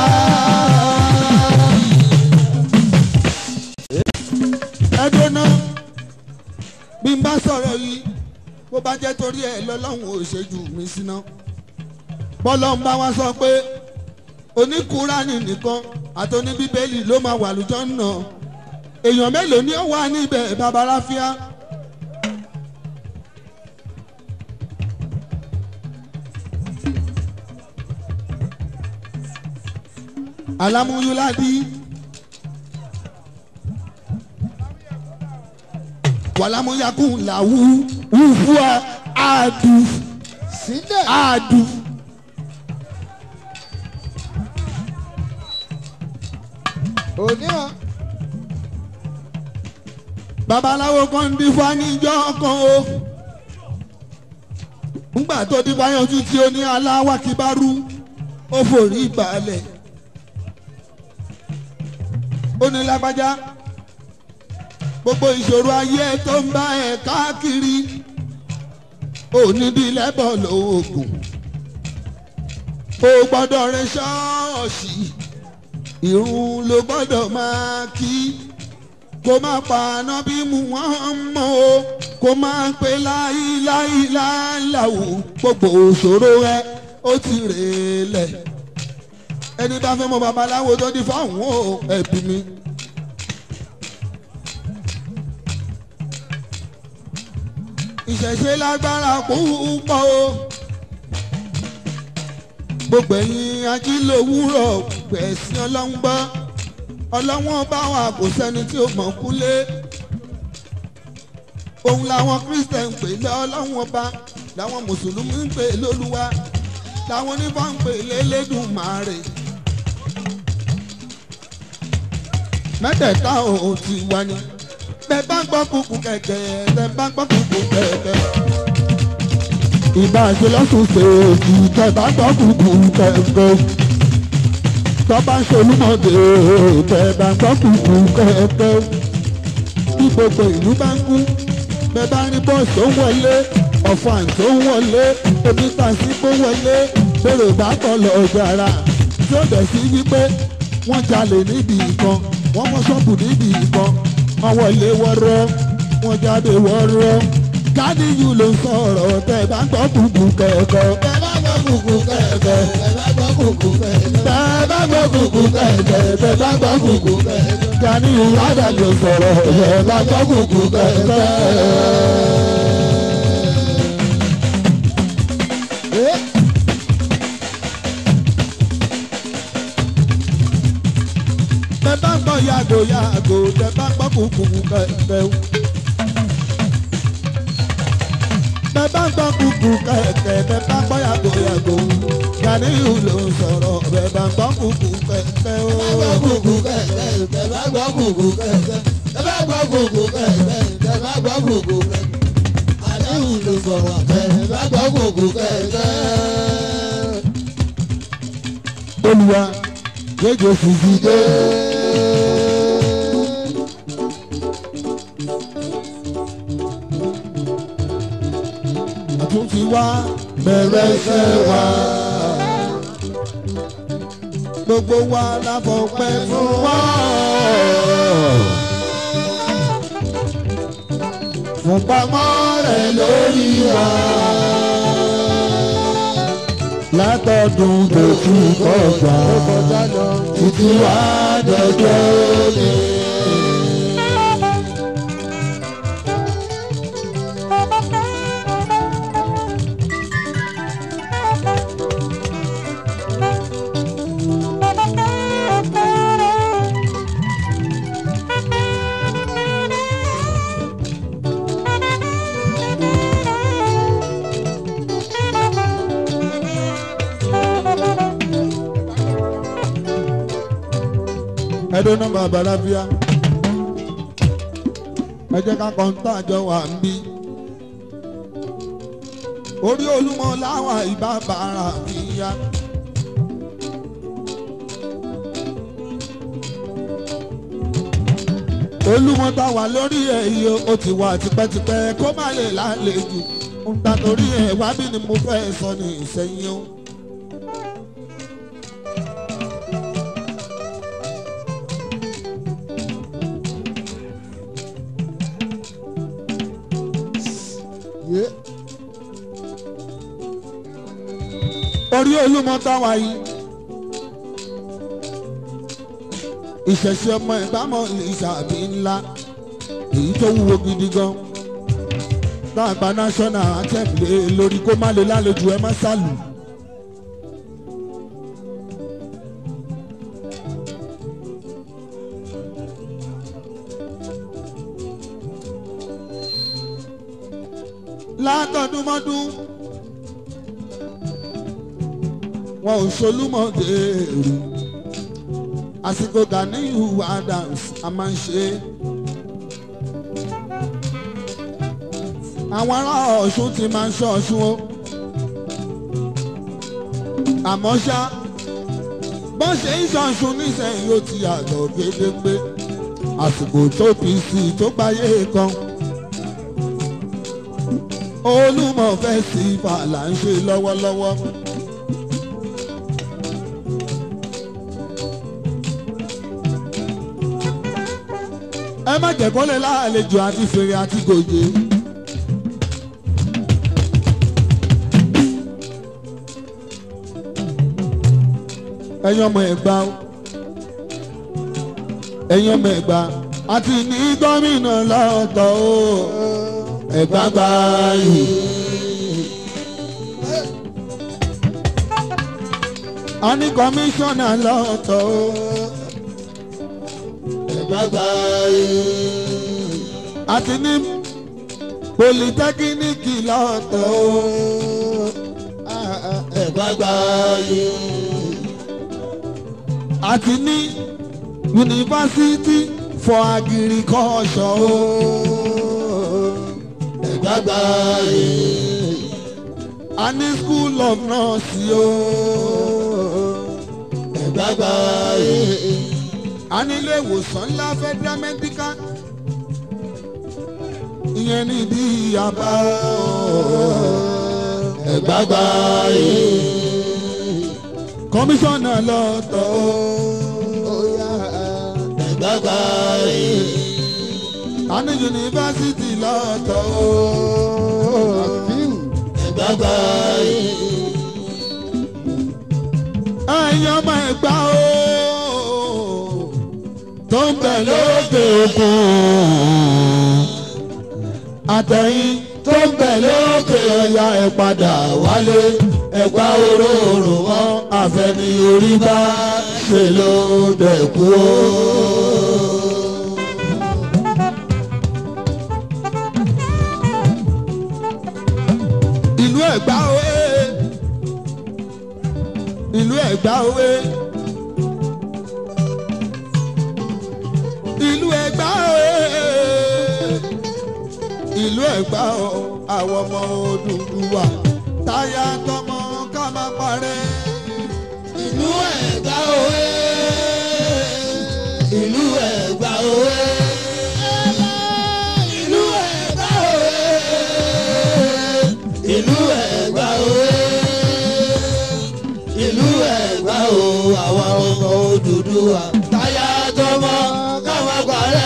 Speaker 2: ẹ dóná bí n bá sọ̀rọ̀ yìí bó bá jẹ́ torí ẹ̀ lọ́lọ́run ò ṣe jù mí síná bọ́lọ́run bá wá sọ pé oníkùránì nìkan àti oníbíbélì ló máa wà lùjọ́ náà èèyàn mélòó ni ó wà níbẹ̀ babaláfíà. alamuyuladi walamuyakun lawu wufua adu
Speaker 1: sílẹ̀
Speaker 2: adu.
Speaker 1: òníhàn
Speaker 2: babaláwo kan ń dífá níjọ́ kan o ńgbà tó dífá yanjú tí ó ní aláwákíbárú ó forí balẹ̀ ó ní lágbájá gbogbo ìṣòro ayé tó ń bá ẹ káàkiri ò ní bí lẹ́bọ̀ lóògùn ó gbọ́dọ̀ rẹ ṣọ́ọ̀ṣì ìrun ló gbọ́dọ̀ máa kí kó má pa ànábì mu wọ́n mọ́ o kó má pe láìláìláìláwò gbogbo òṣòro ẹ ó ti rèélẹ̀ ẹni bá fẹ́ mọ babaláwo tó di fáwọn o ẹbí mi. ìṣẹ̀ṣe lágbára púpọ̀ o gbogbo ẹ̀yin ajílòwúrọ̀ gbẹ̀sìn ọlọ́run gbọ́ ọlọ́wọ́n bá wà kò sẹ́ni tí ó mọ̀ kúlé òun làwọn christian ń pè lé ọlọ́wọ́n ọba làwọn mùsùlùmí ń pè lólúwa làwọn onífà ń pè lélédùmarè mẹ́tẹ̀ẹ̀ta ò ti wá ní bẹ́ẹ̀ bá ń gbọ́ kúkú kẹ̀kẹ́ bẹ́ẹ̀ bá ń gbọ́ kúkú kẹ̀kẹ́ ìbá ṣe lọ́sùn ṣèèjì tẹ̀ bá gbọ́ kúkú kẹ̀kẹ́ tọ́ba ṣolúmọ̀dé tẹ̀ bá gbọ́ kúkú kẹ̀kẹ́ bí gbogbo ìlú bá ń kú bẹ́ẹ̀ bá rí bọ́ọ̀sì tó ń wọlé ọ̀fọ̀ àǹtí tó ń wọlé omi tàṣí tó ń wọlé bèrè bá kọ́ lọ jàrá tí ó dẹ̀ sí wípé wọ́n jalè níbi ìkan wọ́n mọ́ ṣọ́ọ̀bù níbi ìkan wọ́n wọlé wọ́rọ́ wọ́n jáde wọ́rọ́ Gàníyù ló ń sọ̀rọ̀ tẹ̀ bá gbọ́ kúkú kẹ̀kẹ́
Speaker 1: ẹ bá gbọ́ kùkù kẹ̀kẹ́ ẹ bá gbọ́ kùkù kẹ̀kẹ́
Speaker 2: tẹ̀ bá gbọ́ kúkú kẹ̀kẹ́ tẹ̀ bá gbọ́ kúkú kẹ̀kẹ́ Gàníyù ládàjọ sọ̀rọ̀ tẹ̀ bá gbọ́ kúkú kẹ̀kẹ́.
Speaker 1: ẹ
Speaker 2: tẹ bá gbọ́ yàgò yàgò tẹ bá gbọ́ kúkú kẹ̀kẹ́ o. tẹ bá gbọ́ kúkú kẹ̀kẹ́ tẹ bá gbọ́ yàgò yàgò Gàníyù ló ń sọ̀rọ̀ tẹ bá gbọ́ kúkú kẹ̀kẹ́ o.
Speaker 1: bá gbọ́ kùkù kẹ̀kẹ́ ẹ bá gbọ́ kùkù kẹ̀kẹ́ ẹ bá gbọ́ kùkù kẹ̀kẹ́ ẹ bá gbọ́ kùkù kẹ̀kẹ́ àdéhùn ló sọ̀rọ̀ ẹ bá gbọ́ kùkù kẹ̀kẹ́.
Speaker 2: Olúwa jẹjọ fìdí dé. àtúntì wá
Speaker 1: bẹ̀rẹ̀ iṣẹ́ wa. Gbogbo wa la fọpẹ́ fún wa. Fún pamọ́ rẹ̀ lórí wa. Látọ̀dún tó ti kọjá títí wá dọjọ́ lé. ẹdun nọmba balabia ẹ jẹ́ ká kọ́ńtà àjọ wà ń bí orí olúmọ láwọn ìbá bàrà mi yá. olúmọ tá wà lórí ẹ̀ yìí ó ti wà tipẹ́tipẹ́ kó má lè lálejò ń ta torí ẹ̀ wá bí ni mo fẹ́ sọ ní ìsẹ́yìn o. Yeah. orí olúmọ táwa yìí ìṣẹ̀ṣẹ̀ ọmọ ìbámọ̀ ìṣàbí ńlá èyí tó wúwo gidi gan dáàbà national anthem lé lórí kó má lè lálejò ẹ má sálù. látọdúnmọ́dún wọn ò ṣolúmọ̀dé èrò àsìkò Ganiyu Adams a máa ń ṣe é. àwọn ará Ọ̀ṣun ti máa ń ṣọ́ Ọ̀ṣun o àmọ́ ṣá bọ́n ṣe ń ṣọ̀ṣun nísìnyí ó ti yàtọ̀ gédégbé àsìkò tó PC tó gbáyé kan olúmọ festival là ń ṣe lọ́wọ́lọ́wọ́. ẹ má jẹ́ kọ́lé láàlejò àti fèrè àti gòjè. ẹ̀yin ọmọ ẹ̀gbá o ẹ̀yin ọmọ ẹ̀gbá àti ní gómìnà lọ́tọ̀ o ẹ̀gbá gbá yìí. a ní kọmíṣánná lọ́tọ̀ o ẹ̀gbá gbá yìí. àti ní politẹ́kíníkì lọ́tọ̀ o ẹ̀gbá gbá yìí. àti ní yunifásitì for agriculture o ẹ̀gbágbá yìí. a ní school of nurse o ẹ̀gbágbá yìí. a ní ilé ìwòsàn ńlá federal medical ìyẹn ní ìdí àbá ẹ̀gbágbá yìí. kọmíṣánná lọ́tọ̀ o ẹ̀gbágbá yìí a ní yunifásitì lọ́tọ̀ o. ẹ̀gbágbá yìí. ẹ̀yin ọmọ ẹ̀gbá o. tó ń bẹ̀ lókè òkun. àtẹ̀yìn tó ń bẹ̀ lókè ọ̀yà ẹ̀ padà wálé. ẹ̀gbá òróró wọn àfẹni orí bá ṣe ló dẹ̀kú o. ìlú ẹ̀gbá òwe ìlú ẹ̀gbá òwe ìlú ẹ̀gbá òwe ìlú ẹ̀gbá o àwọn ọmọ Odùduwà táyà tọmọ ká má parẹ́. ìlú ẹ̀gbá òwe ìlú ẹ̀gbá òwe. ìlú ẹ̀gbá òwe ìlú ẹ̀gbá òwe. Odùduwà táyà tọmọ káwọn parẹ́.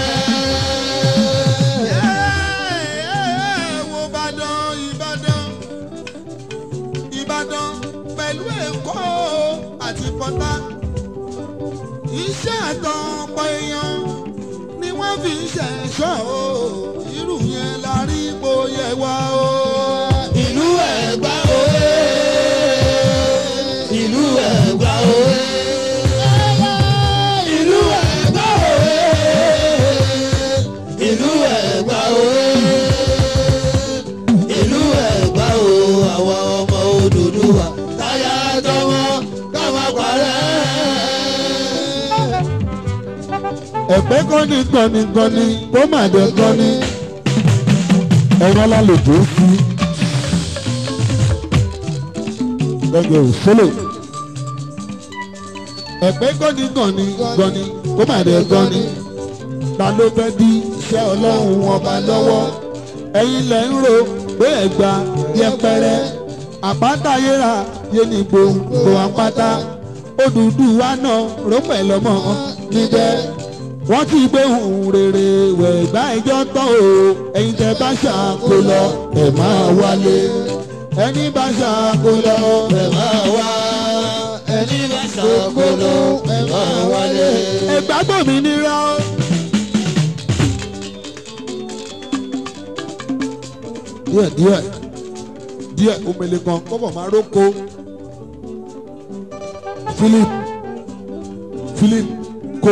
Speaker 3: wo Ìbàdàn Ìbàdàn Ìbàdàn pẹ̀lú Èkó àti Pọ́tà iṣẹ́ àtọ̀pọ̀ èèyàn ni wọ́n fi ń ṣẹ̀ṣọ́ o irú yẹn la rí ipò yẹ wá o.
Speaker 1: ìlú Ẹ̀gbá òye ìlú Ẹ̀gbá òye ìlú Ẹ̀gbá òye ìlú Ẹ̀gbá òye ìlú Ẹ̀gbá o àwọn ọmọ Odùduwà táyà tọmọ káwọn parẹ́.
Speaker 2: ẹ̀pẹ́ kọ́ni kọ́ni kọ́ni tó mà dé kọ́ni ẹ̀rọ alálejò sí gẹ́gẹ́ òṣèlè ẹ̀pẹ́ kọ́ni kọ́ni kọ́ni tó mà dé kọ́ni ta ló fẹ́ di iṣẹ́ ọlọ́run ọba lọ́wọ́ ẹ̀yin lẹ̀ ń ro pé ẹ̀gbà yẹpẹrẹ àpáta yẹra yé ní gbòǹgbò àpáta Odùduwà náà ró pẹ̀lọ́mọ níbẹ̀ wọ́n ti gbé ohun rere wẹ̀ gbá ẹjọ́ tán o ẹ̀yin tẹ́ bá ṣàkó lọ ẹ̀ máa wálé ẹni bá ṣàkó lọ
Speaker 1: ẹ máa wá ẹni bá ṣàkóló ẹ máa wálé.
Speaker 2: ẹgbà gbòmìnira o. díẹ̀ díẹ̀ díẹ̀ omele kan kọ́bọ̀ máa róko Philip Philip kó.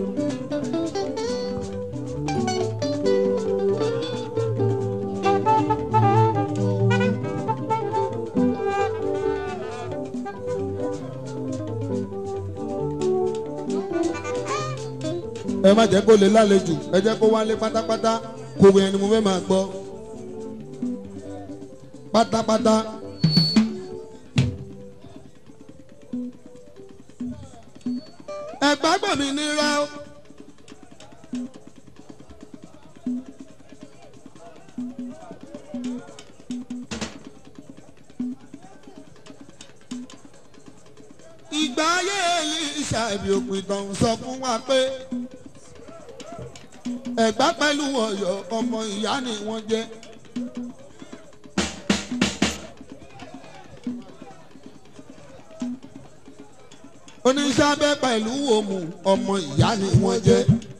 Speaker 2: ẹ má jẹ́ kó lè lálejò ẹ jẹ́ kó wálé pátápátá kò wẹ̀ ni mo fẹ́ máa gbọ́ pátápátá.
Speaker 3: ẹ̀gbá gbòmìnira o. ìgbà ayé Èlíṣà ibi òpin tán sọ fún wa pé ẹ̀gbá pẹ̀lú Ọ̀yọ́ ọmọ ìyá ni wọ́n jẹ́. oníṣàbẹ̀ pẹ̀lú òmù ọmọ ìyá ni wọ́n jẹ́.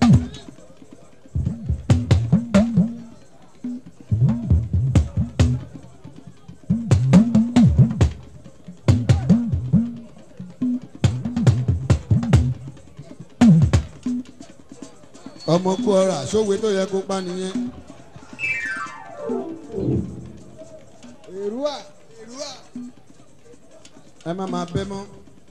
Speaker 3: ọmọ kú ọrà sówe tó yẹ kó pa nìyẹn. èrúwà èrúwà ẹ má máa bẹ mọ́.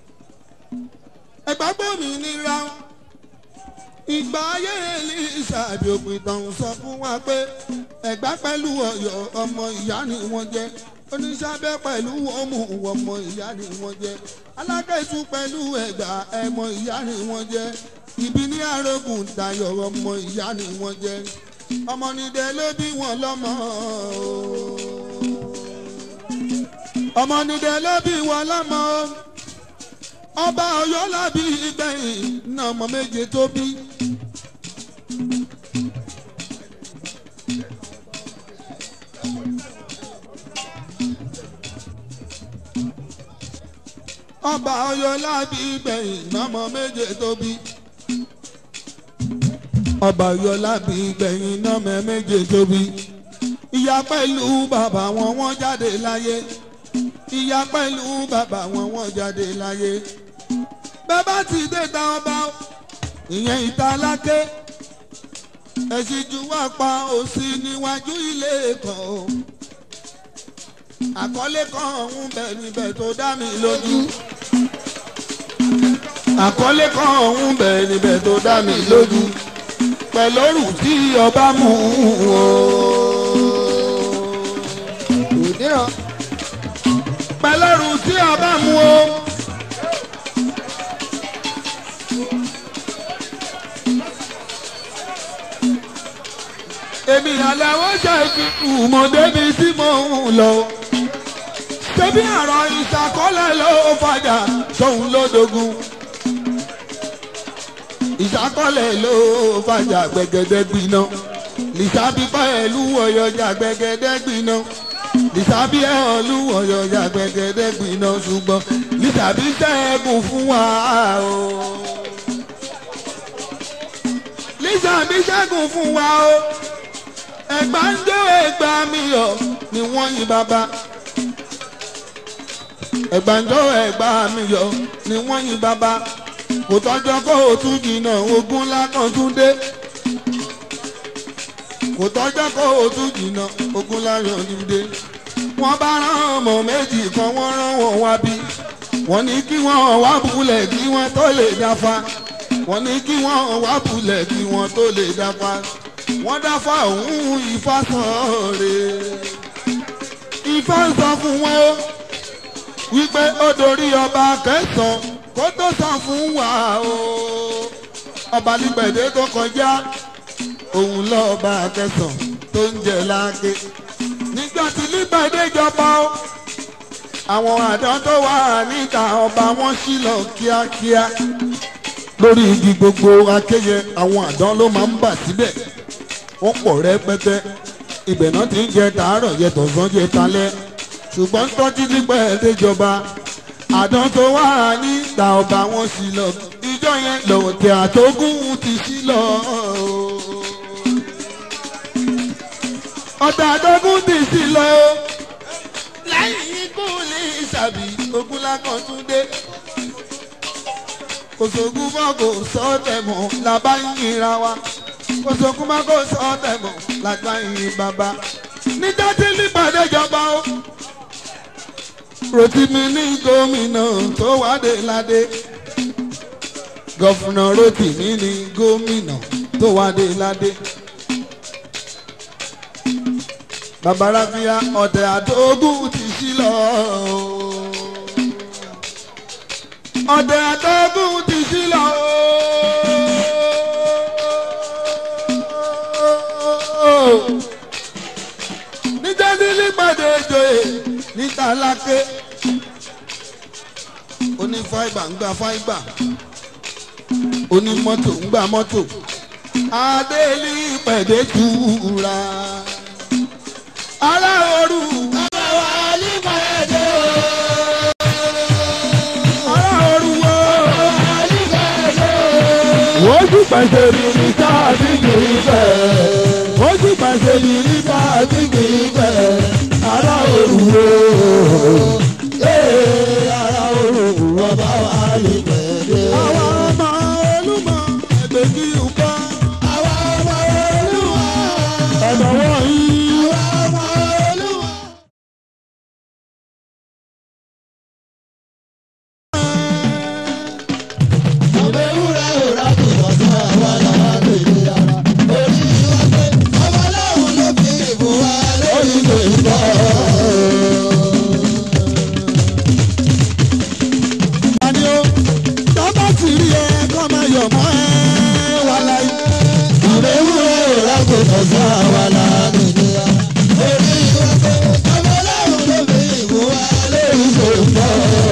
Speaker 3: ẹgbà gbòmìnira ìgbà ayé Èlíṣà bí òpin tán sọ fún wa pé ẹgbà pẹ̀lú Ọ̀yọ́ ọmọ ìyá ni wọ́n jẹ́ oníṣàbẹ̀ pẹ̀lú ọmọ ọmọ ìyá ni wọ́n jẹ́ alákẹ́sù pẹ̀lú ẹ̀gbà ẹmọ ìyá ni wọ́n jẹ́ ibi ní arógùn dayọ̀ ọmọ ìyá ni wọ́n jẹ́ ọmọ nídẹ ló bí wọn lọ́mọ ọmọ nídẹ ló bí wọn lọ́mọ ọba Ọ̀yọ́ lábí ìgbẹ̀yìn náà ọmọ méje tó bí. ọba Ọ̀yọ́ lábí ìgbẹ̀yìn náà ọmọ méje tó bí ọba Ọ̀yọ́ lábí gbẹ̀yìn náà mẹ́mẹ́jẹ tóbi ìyá pẹ̀lú bàbá wọn wọ́n jáde láyé ìyá pẹ̀lú bàbá wọn wọ́n jáde láyé bàbá ti dé ta ọba ìyẹn ìta lákè ẹ̀sìn ju wá pa òsì níwájú ilé kan o àkọlé kan ọ̀hún bẹ̀ níbẹ̀ tó dá mi lójú àkọlé kan ọ̀hún bẹ̀ níbẹ̀ tó dá mi lójú pẹ̀lọ́rù tí ọba mú o.
Speaker 1: òdìrán
Speaker 3: pẹ̀lọ́rù tí ọba mú o. èmi àlàó jẹ́ ìfipù mọ́ débi tí mo ń lọ. ṣébí àrọ̀ ìṣàkọọ́lẹ̀ ló fàjà tóun lódogun.
Speaker 2: ìṣàkọlẹ̀ ló fàjà gbẹgẹdẹ gbiná lìṣàbí pẹ̀lú ọ̀yọ̀jà gbẹgẹdẹ gbiná lìṣàbí ẹ̀họ́lú ọ̀yọ̀jà gbẹgẹdẹ gbiná ṣùgbọ́n lìṣàbí ṣẹ́gun fún wa o lìṣàbí ṣẹ́gun fún wa o ẹ̀gbá ń jó ẹ̀gbá mi yọ̀ ni wọ́n yin bàbá ẹ̀gbàjọ́ ẹ̀gbá mi yọ̀ ni wọ́n yin bàbá kò tọ́jọ́ kó o tún jìnnà ogun lákàn tún dé kò tọ́jọ́ kó o tún jìnnà ogun láyọ̀ tún dé wọ́n bá rán ọmọ méjì kan wọ́n rán wọn wá bí wọ́n ní kí wọ́n wá bulẹ̀ kí wọ́n tó lè dáfa wọ́n ní kí wọ́n wá bulẹ̀ kí wọ́n tó lè dáfa wọ́n dáfa òun Ifá sàn rè Ifá sọ fún wọn o wípé ó dorí ọba kẹsàn kó tó sàn fún wa o ọba nígbẹ̀dẹ́ tó kọjá òun lọ́ọ̀ba kẹsàn tó ń jẹ láàké nígbà tí nígbẹ̀dẹ́ jọba o àwọn àdán tó wà níta ọba wọn sí lọ kíákíá lórí igi gbogbo akéyẹ àwọn àdán ló máa ń bà síbẹ̀ wọ́n pọ̀ rẹpẹtẹ ibẹ̀ náà ti ń jẹ tàárọ̀ yẹ tọ̀sán jẹ talẹ́ ṣùgbọ́n tọ́jú nígbà ẹ̀ẹ́dẹ́jọba àdán tó wà níta ọba wọn sí lọ ìjọ yẹn lọ́tẹ̀ àtógún ti sí lọ. ọ̀tẹ̀ àtógún ti sí lọ. lẹ́yìn ikú ní ìsàbí ogun lákan tún dé. kò sógun mọ́ kò sọ tẹ̀mọ́ làbá ń yinra wa. kò sógun mọ́ kò sọ tẹ̀mọ́ làbá ń yin bàbá. níjọ́ tí nípàdé jọba ó rotimi ní gómìnà tó wádé ládé gọfúnà rotimi ní gómìnà tó wádé ládé babaláfíà ọ̀tẹ̀ àtógún ti sí lọ ọ̀tẹ̀ àtógún ti sí lọ. níjẹ́ nílí pàdé ìjòyè níta láké oní fáìbà ń gba fáìbà oní mọ́tò ń gba mọ́tò adélí pẹ̀dé jura ará òru
Speaker 1: Àwa ní pẹ̀lẹ́ o.
Speaker 2: ará òru wo
Speaker 1: Àwa ní pẹ̀lẹ́ o.
Speaker 2: wọ́n sì pàṣẹ mi ní sáàbì kìí fẹ́ wọ́n sì pàṣẹ mi ní sáàbì kìí fẹ́ ará òru wo
Speaker 1: Ee, ara olùkù ọba wa ní pẹ̀lẹ́ o.
Speaker 2: àwọn ọmọ olúmọ ẹgbẹ́ kí n kọ́
Speaker 1: Àwa ọmọ Olúwa.
Speaker 2: ẹ̀dọ̀ wọ̀nyí.
Speaker 1: Àwa ọmọ Olúwa. Ọmọ ewúrẹ́ ò rákò lọ́sọ̀ àwa làwa lèlè ara. Orí wa pé ọmọ ọlọ́run ló fi ìbùn wa lórí lòótọ́.
Speaker 2: Tani o, tọ́ba ti rí ẹ kọ́ máa yọ̀ mọ́ ẹ wà láyé.
Speaker 1: Ọmọ ewúrẹ́ ò rákò lọ́sọ̀ àwa làwa lèlè ara. Orí wa pé ọmọ ọlọ́run ló fi ìbùn wa lórí lòótọ́.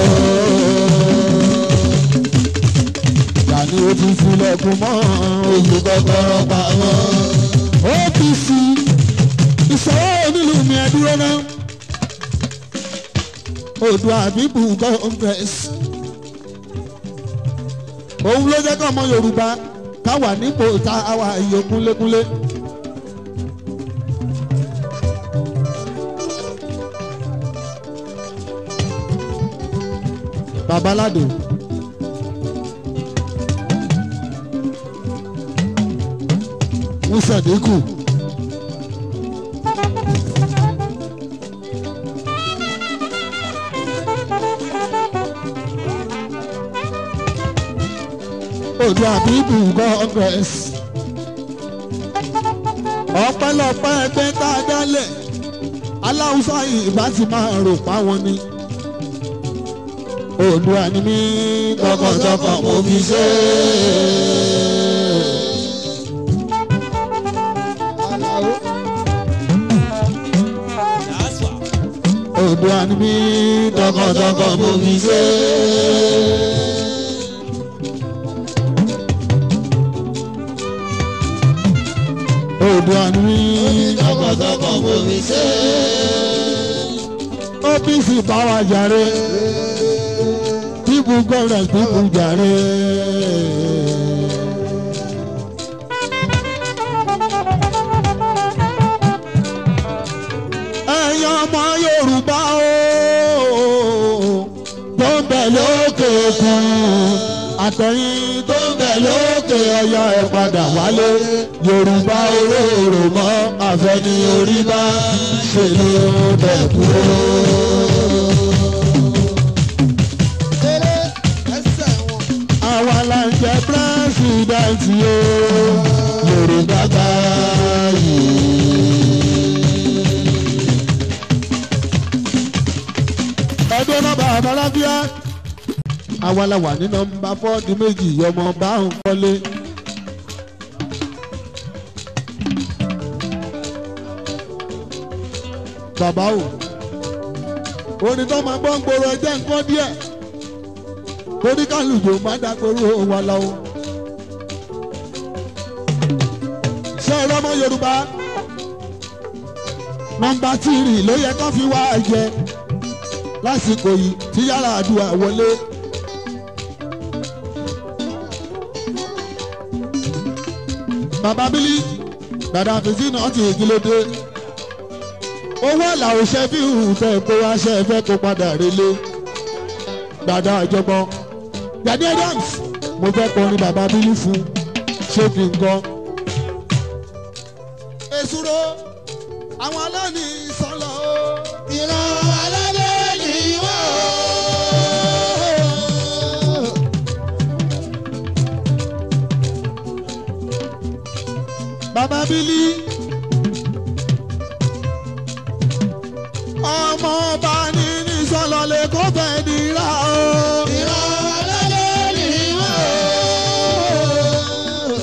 Speaker 2: Tani o ti filẹ̀kùn mọ́
Speaker 1: Oṣù kọ́kọ́rọ́ pamọ́.
Speaker 2: OPC ìṣòro onílù mi ẹ dúró náà. Oòduà People Congress. Òun ló jẹ́ kọ́ ọmọ Yorùbá káwà nípò tá a wà iye kúnlékúnlé. Babaládò. Musa Dínkù. Oòduà People Congress. ọpẹ́lọpẹ́ ẹgbẹ́ tá a dálẹ̀ aláwùsá ìbá ti máa rò páwọn ni. Oòduà ni mí tọkàntọkàn mo fi ṣe é. Oòduà ni mí tọkàntọkàn mo fi ṣe é. òde àní
Speaker 1: tọkàntọkàn mo fi ṣe
Speaker 2: OPC báwa jàre people government people jàre. ẹ̀yin ọmọ Yorùbá o tó ń bẹ lókè kan àtẹ̀yìn tó ń bẹ lókè ọya ẹ̀ padà wálé Yorùbá olóró mọ́ àfẹ́ni orí bá ṣe ló bẹ̀ kúrò. àwa la ń jẹ pírẹsidẹ̀ntì o Yorùbá báyìí. ẹgbẹ́ nọ́mbà àbálábíà àwa la wà ní nọ́mbà fọ́ọ̀dù méjì ọmọ bá ń kọ́lé. bàbá o orin tó máa gbọ́ ń gbòòrò ẹjẹ́ nǹkan díẹ̀ torí kálùjò má dàgbòrò wa lọ. ṣé ẹ rọ́mọ Yorùbá nọ́mbà tìrì ló yẹ kó fi wá jẹ lásìkò yìí tí yàrá àdúrà wọlé. bàbá bílí dàdà fèsì náà ti ìkìlódé owó làwọn ṣe fi hù tẹ kó wá ṣe fẹ́ kó padà relé dàdà àjọpọ̀ Gani Adams mo fẹ́ kọrin bàbá bílí fún ṣé kí n kọ́. èsúró àwọn aláàní sọlọ o.
Speaker 1: ìran aládé ni wọ́n o.
Speaker 2: bàbá bílí. ọmọ ọba ní ní sọlọ lè kó fẹ́ dira o.
Speaker 1: ìran aládé ni wọ́n o.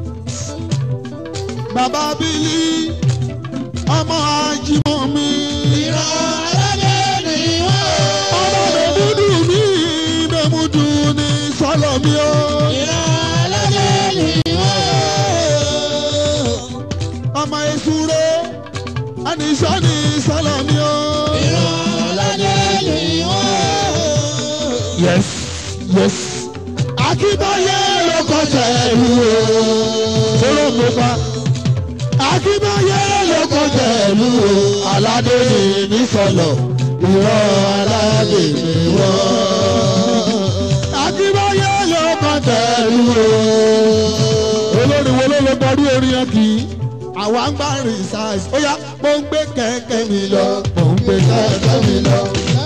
Speaker 2: bàbá bílí. ọmọ ajímọ̀ mi.
Speaker 1: ìran aládé ni wọ́n o.
Speaker 2: ọmọ mẹ́múdù mi mẹ́múdù ní sọlọ mi o.
Speaker 1: ìran aládé ni wọ́n o.
Speaker 2: ọmọ èsúró àníṣọ́ ní sọlọ mi o.
Speaker 1: ìran aládé ni wọ́n o.
Speaker 2: yes yes. akíbáyé ló kọ́ tẹ̀lú o. kóró mi pa. akíbáyé ló kọ́ tẹ̀lú o. aládé ni ní sọlọ. ìrọ̀ aládé ni wọ́n. akíbáyé ló kọ́ tẹ̀lú o. olórí wo ló lè bọ́rú orin yẹn kì í. àwa ń gbá research. ó yá mo ń gbé kẹ̀kẹ́ mi lọ. mo ń gbé kẹ̀kẹ́ mi lọ.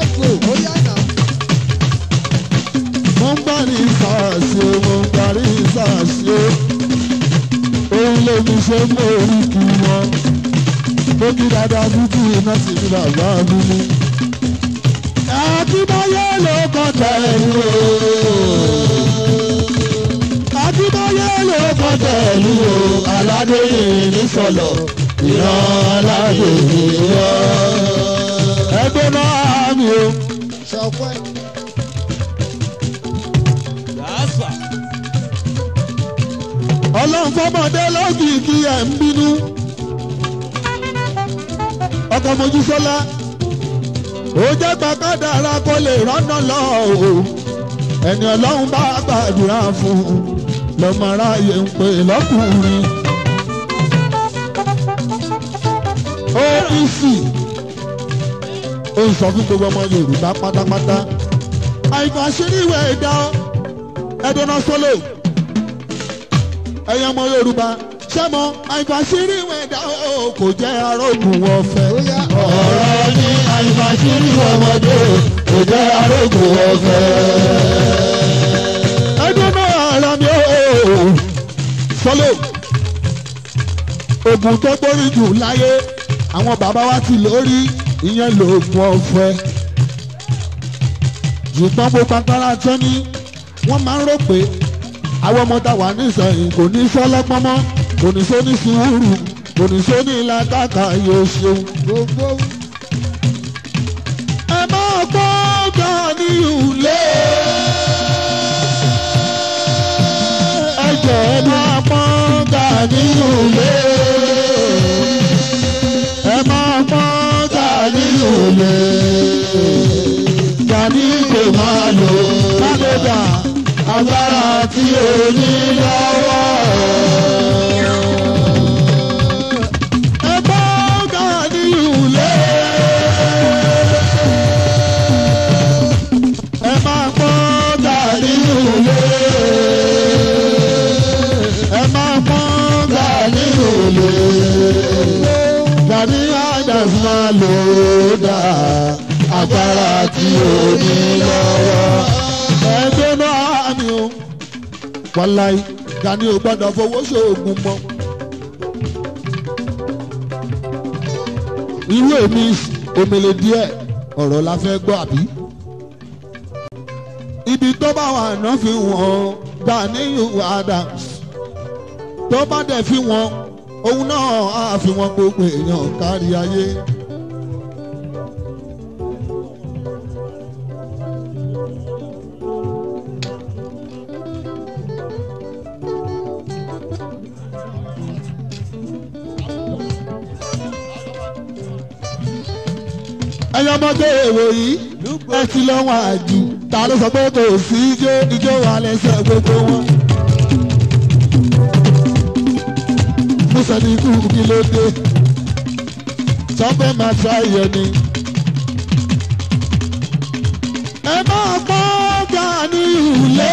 Speaker 2: mo ń gbá research o mo ń gbá research o. òun lè mi ṣe mú oríkì wọn. mo kí dáadáa dúdú iná sí ní bàbá mi ní. Akíbáyé ló kọ́ tẹ̀lú o. Akíbáyé ló kọ́ tẹ̀lú o. Aládé yìí ní sọ̀lọ̀. Ìran aládé yìí wọ́. Ẹgbẹ́ náà mi o. Ọlọ́run fọmọdé lọ́gìkì ẹ̀ ń bínú. Ọkọ̀ Mojísọ́lá ó jẹ́ gbàgádàrà kó lè rọ́nà lọ o ẹni ọlọ́run bá gbàdúrà fún un lọ́mọ aráyé ń pè lọ́kùnrin. OPC ó sọ fún gbogbo ọmọ Yorùbá pátápátá àìkàn àṣírí ìwé ẹ̀dá ẹ̀dọ́nà sọ́lọ̀ ẹ̀yẹ ọmọ Yorùbá sẹ́mọ̀ àìkàn àṣírí ìwé ẹ̀dá kò jẹ́ arógùn ọ̀fẹ́.
Speaker 1: ọ̀rọ̀ ní àìfàṣírí ọmọdé kò jẹ́ arógùn ọ̀fẹ́.
Speaker 2: ẹdun náà ara mi ó sọlọ oògùn tó gbórí jù láyé àwọn bàbá wa ti lórí ìyẹn lóògùn ọ̀fẹ́ ṣùgbọ́n gbogbo agbára tó ní wọ́n máa ń rò pé àwọn ọmọ tá a wà nísìnyí kò ní sọ́lọ́gbọ́n mọ́ kò ní sóní sùúrù kò ní sóní làkàkà yóò ṣeun. ẹ máa gbọ́ Gani ilé. ẹ jẹ́ ẹ máa gbọ́ Gani ilé.
Speaker 1: Gani kò máa lò
Speaker 2: Kádébà
Speaker 1: agbára tí o ní lọ́wọ́.
Speaker 2: ẹgbẹ́ Gani ìhùlẹ̀. Ẹ máa gbọ́ Gani ìhùlẹ̀. Ẹ máa gbọ́ Gani ìhùlẹ̀. Gani Adams máa lò ó dà agbára tí o ní lọ́wọ́. Ẹgbẹ́ náà ni o. Wàláì Gani ò gbọ́dọ̀ fowó ṣoògùn mọ́. irú èmi omele díẹ̀ ọ̀rọ̀ la fẹ́ gbọ́ àbí. ibi tó bá wà náà fi wọ́n Gani Adams tó bá dẹ̀ fi wọ́n òun náà á fi wọ́n gbogbo èèyàn kárí ayé. ẹyọ ọmọdé èrò yìí ẹ ti lọ́wọ́ àjù ta ló sọ pé kò sí ijó ijó wà lẹ́sẹ̀ gbogbo wọn. musa ní ikú kí ló dé sọfẹ́ máa tra ìyẹn ni. ẹ máa gbọ́ Gani ìhùlẹ̀.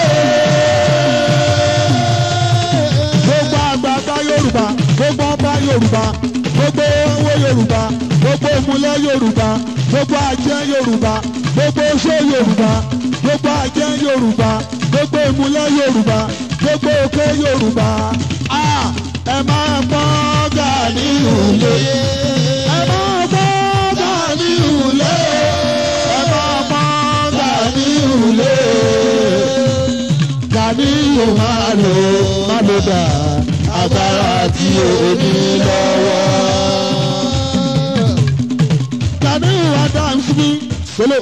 Speaker 2: gbogbo àgbààgbà Yorùbá gbogbo ọba Yorùbá gbogbo owó Yorùbá gbogbo ìmúlẹ̀ Yorùbá gbogbo ajẹ́ Yorùbá gbogbo oṣó Yorùbá gbogbo ajẹ́ Yorùbá gbogbo ìmúlẹ̀ Yorùbá gbogbo òkè Yorùbá a ẹ máa gbọ́ Gani ìhùlẹ̀ ẹ máa gbọ́ Gani ìhùlẹ̀ ẹ máa gbọ́ Gani ìhùlẹ̀ Gani yóò máa lò máa lò dà agbára tí o ní lọ́wọ́. Gani Adams mi solo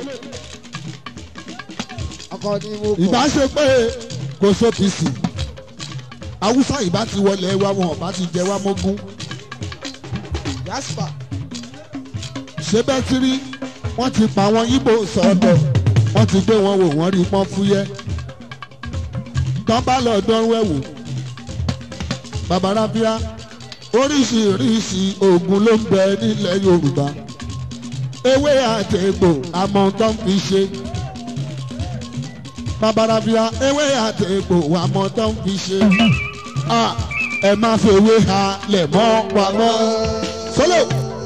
Speaker 1: ọkọ ni mo kọ.
Speaker 2: ìbá ṣe pé kò so pc Haúsá ìbá ti wọlé wa wọn ọba ti jẹ wá mógún
Speaker 1: Jasper.
Speaker 2: ṣé bẹ́ẹ̀ ti rí wọ́n ti pa àwọn Ìgbò sọ́dọ̀ wọ́n ti gbé wọn wò wọ́n rí pọ́n fúyẹ́ tán bá lọ dánwó ẹ̀wò bàbá rábíà oríṣiríṣi oògùn ló ń bẹ nílẹ̀ Yorùbá ewé àtẹ̀gbò àmọ́ tó ń fi ṣe bàbá rábíà ewé àtẹ̀gbò àmọ́ tó ń fi ṣe Ah, ẹ má fi ewé ha lẹ̀ mọ́ pamọ́ sólò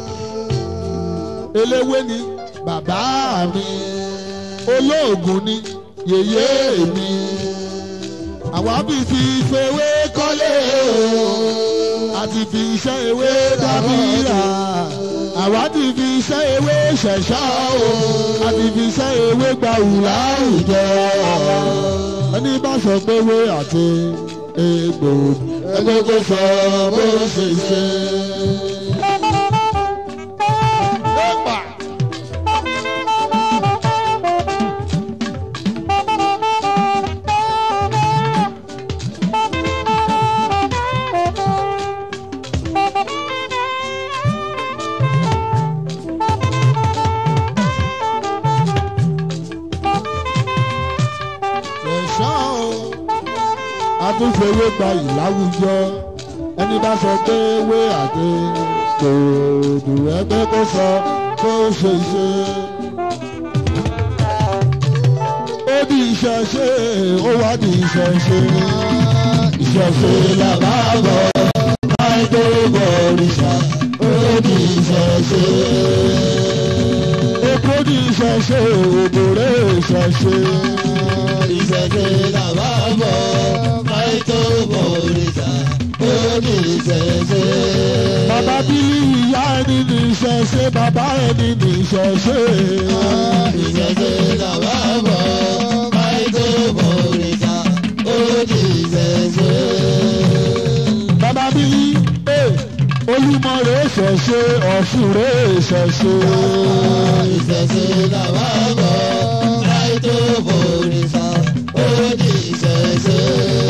Speaker 2: eléwé ni bàbá mi olóògùn ni yèyé mi àwa bí fi fewé kọ́lé o àti fi iṣẹ́ ewé dábìrà àwa ti fi iṣẹ́ ewé ṣẹ̀ṣọ́ o àti fi iṣẹ́ ewé gba ìlà àwùjọ ẹni bá sọ pé ewé àti egbò ẹgbẹ́ kó sọ bó ṣe ṣe. ẹ̀ṣọ́ o atúnfẹ́wé gba ìláwùjọ ẹni bá sọ pé wé àti kòòdù ẹgbẹ́ kó sọ kó ṣe ṣe. ó di ìṣẹ̀ṣe ó wá di ìṣẹ̀ṣe ìṣẹ̀ṣe làbá bọ̀ láì tó bọ̀ òrìṣà ó di ìṣẹ̀ṣe. Èkó di ìṣẹ̀ṣe òbòrè ìṣẹ̀ṣe
Speaker 1: ìṣẹ̀ṣe làwa bọ̀ káyé tó bọ̀ òrìṣà ó ní ìṣẹ̀ṣe.
Speaker 2: bàbá bílí ìyá ẹni ní ìṣẹ̀ṣe bàbá ẹni ní ìṣẹ̀ṣe.
Speaker 1: ìṣẹ̀ṣe làwa bọ̀ káyé tó bọ̀ òrìṣà ó ní ìṣẹ̀ṣe.
Speaker 2: bàbá bílí ee olúmọ rẹ̀ ṣẹ̀ṣe ọ̀ṣun rẹ̀ ṣẹ̀ṣe.
Speaker 1: ìṣẹ̀ṣe làwa bọ̀ káyé tó bọ̀ òrìṣà ó ní ìṣẹ̀ṣe.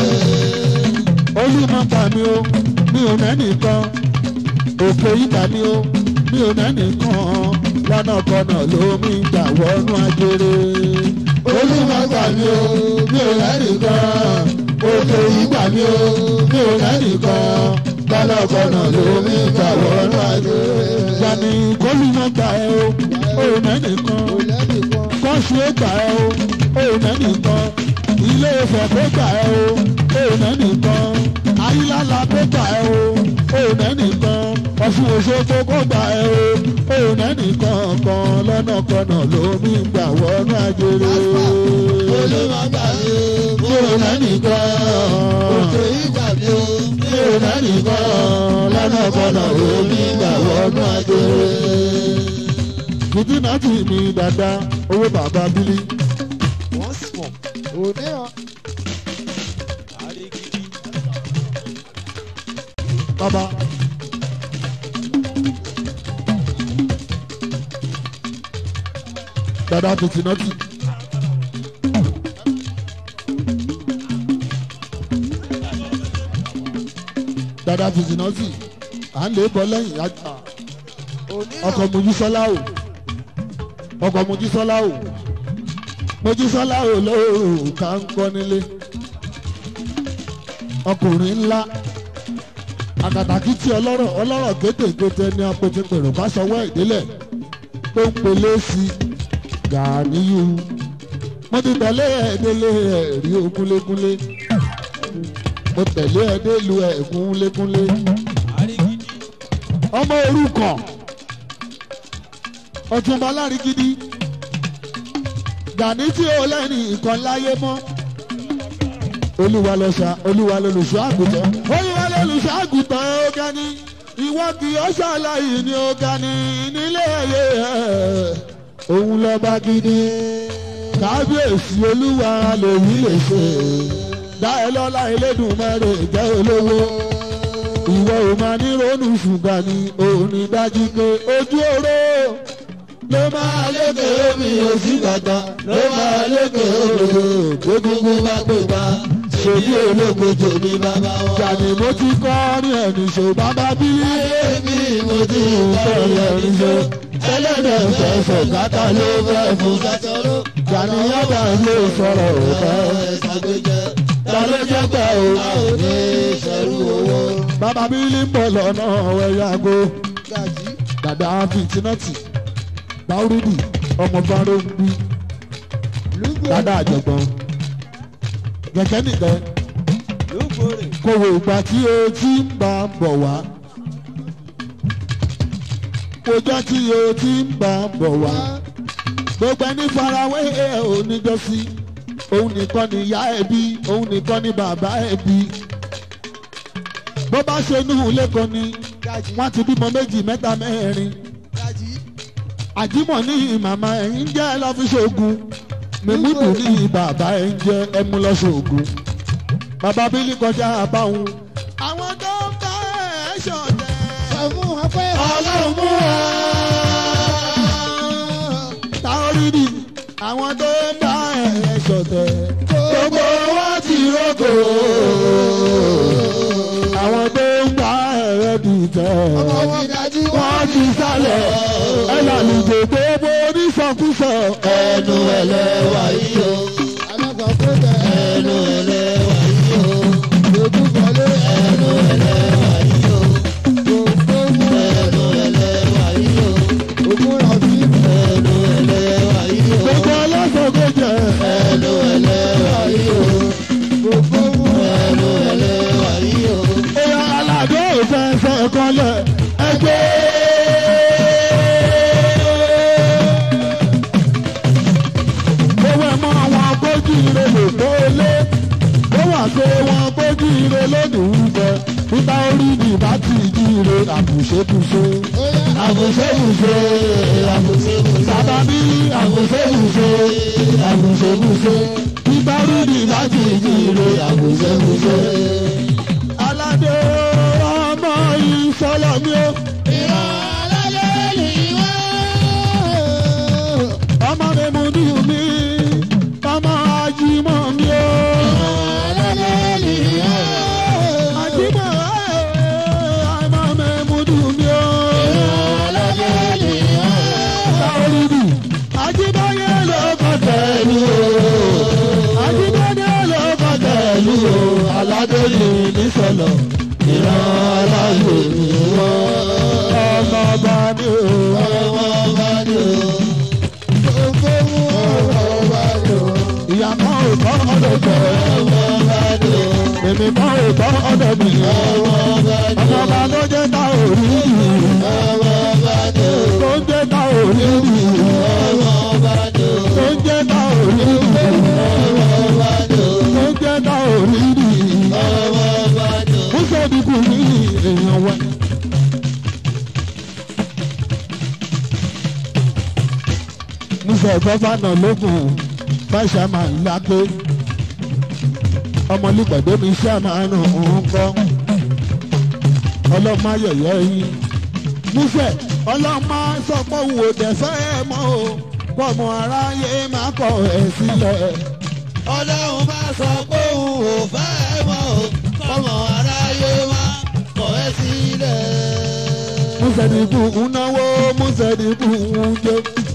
Speaker 2: olúmọ gbà mí o mi ò nẹ́nìkan òkè ìgbà mi o mi ò nẹ́nìkan lọ kọ́nàkọ́nà ló mi gbà wọnú ajere.
Speaker 1: olùmọ̀gbà mi o mi ò lẹ́nìkan òkè ìgbà mi o mi ò lẹ́nìkan gbọ́dọ̀gbọ́dọ̀ ló mi gbà wọ́n lájọ.
Speaker 2: Yàní kólúmọ̀ gbà ẹ́ o, ó mẹ́nìkan. Kọ́sù ó gbà ẹ́ o, ó mẹ́nìkan. Ilé Ifẹ̀ tó gbà ẹ́ o, ó mẹ́nìkan. Ayílálà tó gbà ẹ́ o, ó mẹ́nìkan. Ọ̀ṣun Òṣogbo kó gbà ẹ́ o, ó mẹ́nìkan kan lọ́nà kọ́nà ló mi gbà wọnú ajere.
Speaker 1: olùmọ̀gbà mi o mi ò lẹ́nìkan òkè ìgbà mi o mi ò lẹ́nìkan gbọ́dọ̀gbọ́dọ̀ ló mi gbà wọ́n lájọ.
Speaker 2: Fìdínà tì mí dáadáa, owó bàbá Bílí. Bàbá. Dada fìtínà tì. Dada fìtínà tì. À ń lè bọ́ lẹ́yìn àgbà. Ọkọ̀ Mojísọ́lá o. Ọkọ̀ Mojísọ́lá o. Mojísọ́lá o lóòrùn ká ń kọ́ nílé. Ọkùnrin ńlá àkàtàkì tí ọlọ́rọ̀ ọlọ́rọ̀ kéékèèké ní apẹ̀tẹ̀pẹ̀rọ̀ bá sọwọ́ ìdílẹ̀ tó ń pelé sí Gàníyù mo ti tẹ̀lé ẹ̀ẹ́dẹ́lé ẹ̀rí okúnlékúnlé mo tẹ̀lé ẹ̀ẹ́dẹ́lu ẹ̀kúnlékúnlé ọmọ orúkọ ọ̀túnba lárígídí Gàní tí ó lẹ́ni ìkan láyé mọ́ olúwa lọ ṣá olúwa lolùṣọ́ àgùntàn olúwa lolùṣọ́ àgùntàn ọ̀gá ni ìwọ kì í ṣàlàyé ní ọ̀gá ni nílé ayé ẹ̀ òun lọ́ba gidi kábíyèsí olúwa lèyí lè ṣe dá ẹ lọ́lá Elédùmarè jẹ́ olówó ìwọ ò máa ní ronú ṣùgbọ́n ni òun ní dájú pé ojú oró ló máa lékè omi òsì gbàgbà ló máa lékè omi
Speaker 1: gbogbo bá pè bá ṣèbí olókojò ní bàbá wọn.
Speaker 2: Gàní mo ti kọ́ ní ẹni ṣò bàbá bílí.
Speaker 1: ayé mi mo ti ń sọ̀rọ̀ ẹni ṣó ẹlẹ́dẹ̀ fẹ́ fọ̀gátà ló fẹ́ fún gátọ́rọ́.
Speaker 2: Gàní yàtọ̀ ló sọ̀rọ̀ òkè.
Speaker 1: ìṣàgbéjẹ ta ló jẹ́ pé o a ò ní ṣẹ́rú owó.
Speaker 2: Bàbá bílí ń bọ̀ lọ́nà ẹ̀yàgò. Dàdá fìtínọ́tì. Báwúrídì ọmọ báró ń bí. Dàdá àjọ̀gbọ́n. Gẹ̀gẹ́ nìkẹ́. Kò wò ìgbà tí o ti ń bá ń bọ̀ wá. Kòjọ́ tí o ti ń bá ń bọ̀ wá. Gbogbo ẹni farawé ẹ̀ ò níjọ́sí. Òun nìkan ni ìyá ẹ̀ bí, òun nìkan ni bàbá ẹ̀ bí. Bó bá ṣe inú ilé kan ni, wọ́n ti bímọ méjì mẹ́ta mẹ́rin. Àjímọ̀ ní màmá ẹ̀yìn jẹ́ lọ́fíṣogun. Mímúdù ní bàbá ẹ̀ ń jẹ́ ẹmu lọ́ṣogun. Bàbá Bílí kọjá àbáhùn. Àwọn tó ń bá ẹ̀ ṣọ̀tẹ̀.
Speaker 1: ọlọ́run mú wa.
Speaker 2: Táórìdì àwọn tó ń bá ẹ̀ ṣọ̀tẹ̀.
Speaker 1: gbogbo wọn ti rògbò.
Speaker 2: Àwọn tó ń bá ẹ̀ dìtẹ̀.
Speaker 1: wọ́n ti dájú
Speaker 2: Wọ́n ti sálẹ̀. Ẹ làlùjò gbogbo oníṣọkúsọ.
Speaker 1: ẹnu ẹlẹ́wà yìí o. ẹnu ẹlẹ́wà yìí o. ẹnu ẹlẹ́wà yìí o. ẹnu ẹlẹ́wà yìí o. ẹnu ẹlẹ́wà yìí o.
Speaker 2: Gbogbo ọlọ́sọ̀gbọ̀ jẹ́.
Speaker 1: ẹnu ẹlẹ́wà yìí o. ẹnu ẹlẹ́wà yìí o.
Speaker 2: Èèyàn aládé ìfẹsẹ̀ kanlẹ̀ ẹgbẹ́. Owó ẹ̀mọ́ àwọn akójú ire lè tó lé. Ó wà pé wọn akójú ire lónìí fẹ́. Nígbà orí ni bá ti jí ire àbùṣebùṣe.
Speaker 1: àbùsẹ̀bùsẹ̀ àbùsẹ̀bùsẹ̀.
Speaker 2: Bàbá mi
Speaker 1: àbùsẹ̀bùsẹ̀ àbùsẹ̀bùsẹ̀.
Speaker 2: nígbà orí ni bá ti jí ire
Speaker 1: àbùsẹ̀bùsẹ̀.
Speaker 2: aládé ọmọ ìsọlọ mi ó. ọmọ mi mú ní mi ọmọ ajímọ̀ mi ó. ajímọ̀ ọmọ mi mú ní mi ó. rídì ajíbáyé ló kọ́ tẹ̀lú o ajíbáyé ló kọ́ tẹ̀lú o aládé yìí nísọ̀lọ̀ ìran aláyè ìwọ ọmọ ọba ni o ọmọ ọba ni o gbogbo ọmọ ọba ni o ìyá kan ò kọ́ ọ̀dọ̀ jẹ́ ọmọ ọba ni o èmi kan ò kọ́ ọ̀dọ̀ mi ọmọ ọba ni o ọmọ ọba tó jẹ́ ta ò rí rí ọmọ ọba ni o tó jẹ́ ta ò rí rí ọmọ ọba ni o tó jẹ́ ta ò rí rí ọmọ ọba ni o tó jẹ́ ta ò rí rí ọmọ ọba ni o. ó sọ dìbò ní èèyàn wa. musa gọ́fànà lókun fáṣámà lágbé ọmọlúpàdé mi ṣàmánù ń kọ́ ọlọ́mọ ayẹyẹ yín musa ọlọ́mọ sọ pé òun ò dẹ̀ fẹ́ mọ́ o pọ̀mọ́ aráyé má kọ̀ ẹ́ sílẹ̀
Speaker 1: ọlọ́run bá sọ pé òun ò fẹ́ mọ́ o kọ́mọ aráyé wá kọ̀ ẹ́ sílẹ̀.
Speaker 2: musa dìbò ń náwó musa dìbò ń jó.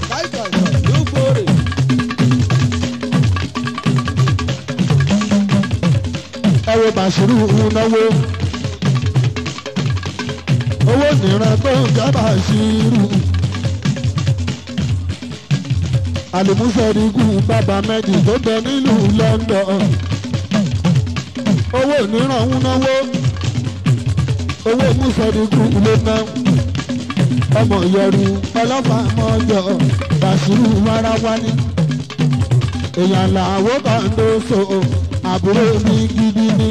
Speaker 2: ẹwọ bàṣírù ń náwó owó nìran tó ń jẹ́ bàṣírù àlùmúsẹ̀ríkù bàbá méjì tó bẹ nílùú London owó nìran ń náwó owó músẹ̀ríkù ló ná ọmọ yẹru ọlọ́pàá mọ́jọ bàṣírù wáráwá ní èèyàn làwọ̀ bá ń lọ so àbúrò mi gidi ni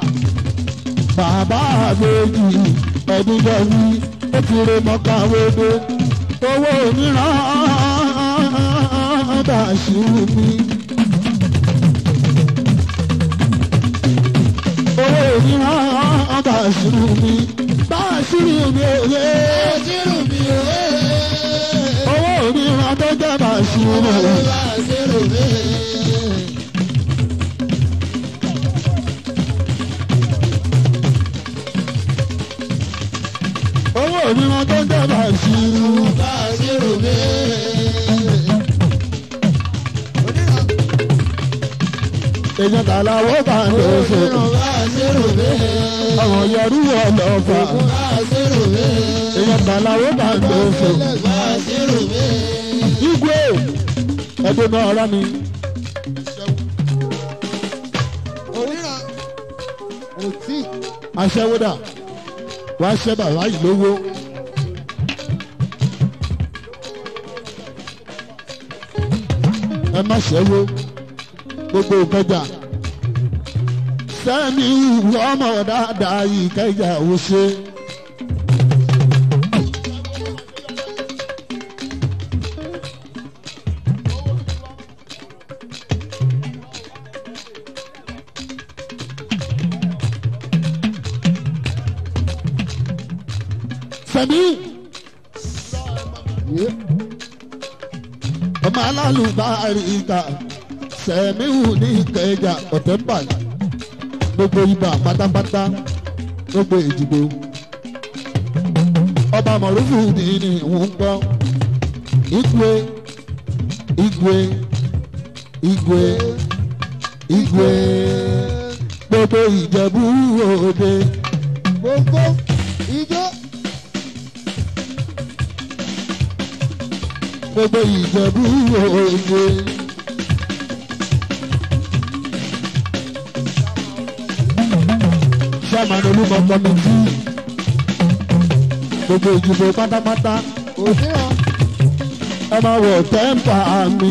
Speaker 2: bàbá àbèjì ẹ̀dùn jọ̀wí ó ti rè mọ́kàwédé owó mìíràn bàṣírù mi. owó mìíràn bàṣírù mi bàṣírù mi ò yé
Speaker 1: Bàṣírù mi ò wé.
Speaker 2: owó mìíràn tó jẹ́ bàṣírù mi.
Speaker 1: Bàṣírù mi.
Speaker 2: owó mìíràn tó jẹ́ bàṣírù.
Speaker 1: Bàṣírù mi.
Speaker 2: èèyàn tàlàwọ́ bá ń lọ so
Speaker 1: Bàṣírù mi.
Speaker 2: ọmọ yẹrù ọlọ́fà
Speaker 1: Bàṣírù mi.
Speaker 2: èèyàn tàlàwọ́ bá ń lọ so
Speaker 1: Bàṣírù mi.
Speaker 2: igwe ẹgbẹ́ náà rá mi.
Speaker 1: Oníran. Òtí.
Speaker 2: aṣẹ́wódà wàá ṣẹ́ bàbá yìí lówó. ẹ má ṣẹ́wó gbogbo ìkọjà sẹ́mi ìwọ ọmọ dáadáa yìí kẹjà ò ṣe. sẹ́mi ọmọ alálùbárí ìta sẹ́miù ní ìkẹjà ọ̀tẹ́mbà gbogbo ibà pátápátá gbogbo ìdìbò ọba mọ̀rúfù ní ní ìwọ̀n gbọ́ igwe igwe igwe igwe gbogbo ìjẹ̀bú òde
Speaker 1: Gbogbo ijó.
Speaker 2: gbogbo ìjẹ̀bú òde. chairman olúmọ kọmitì gbogbo ìdìbò pátápátá
Speaker 1: Oníran.
Speaker 2: ẹ máa wọ̀ tẹ́ǹpà mi.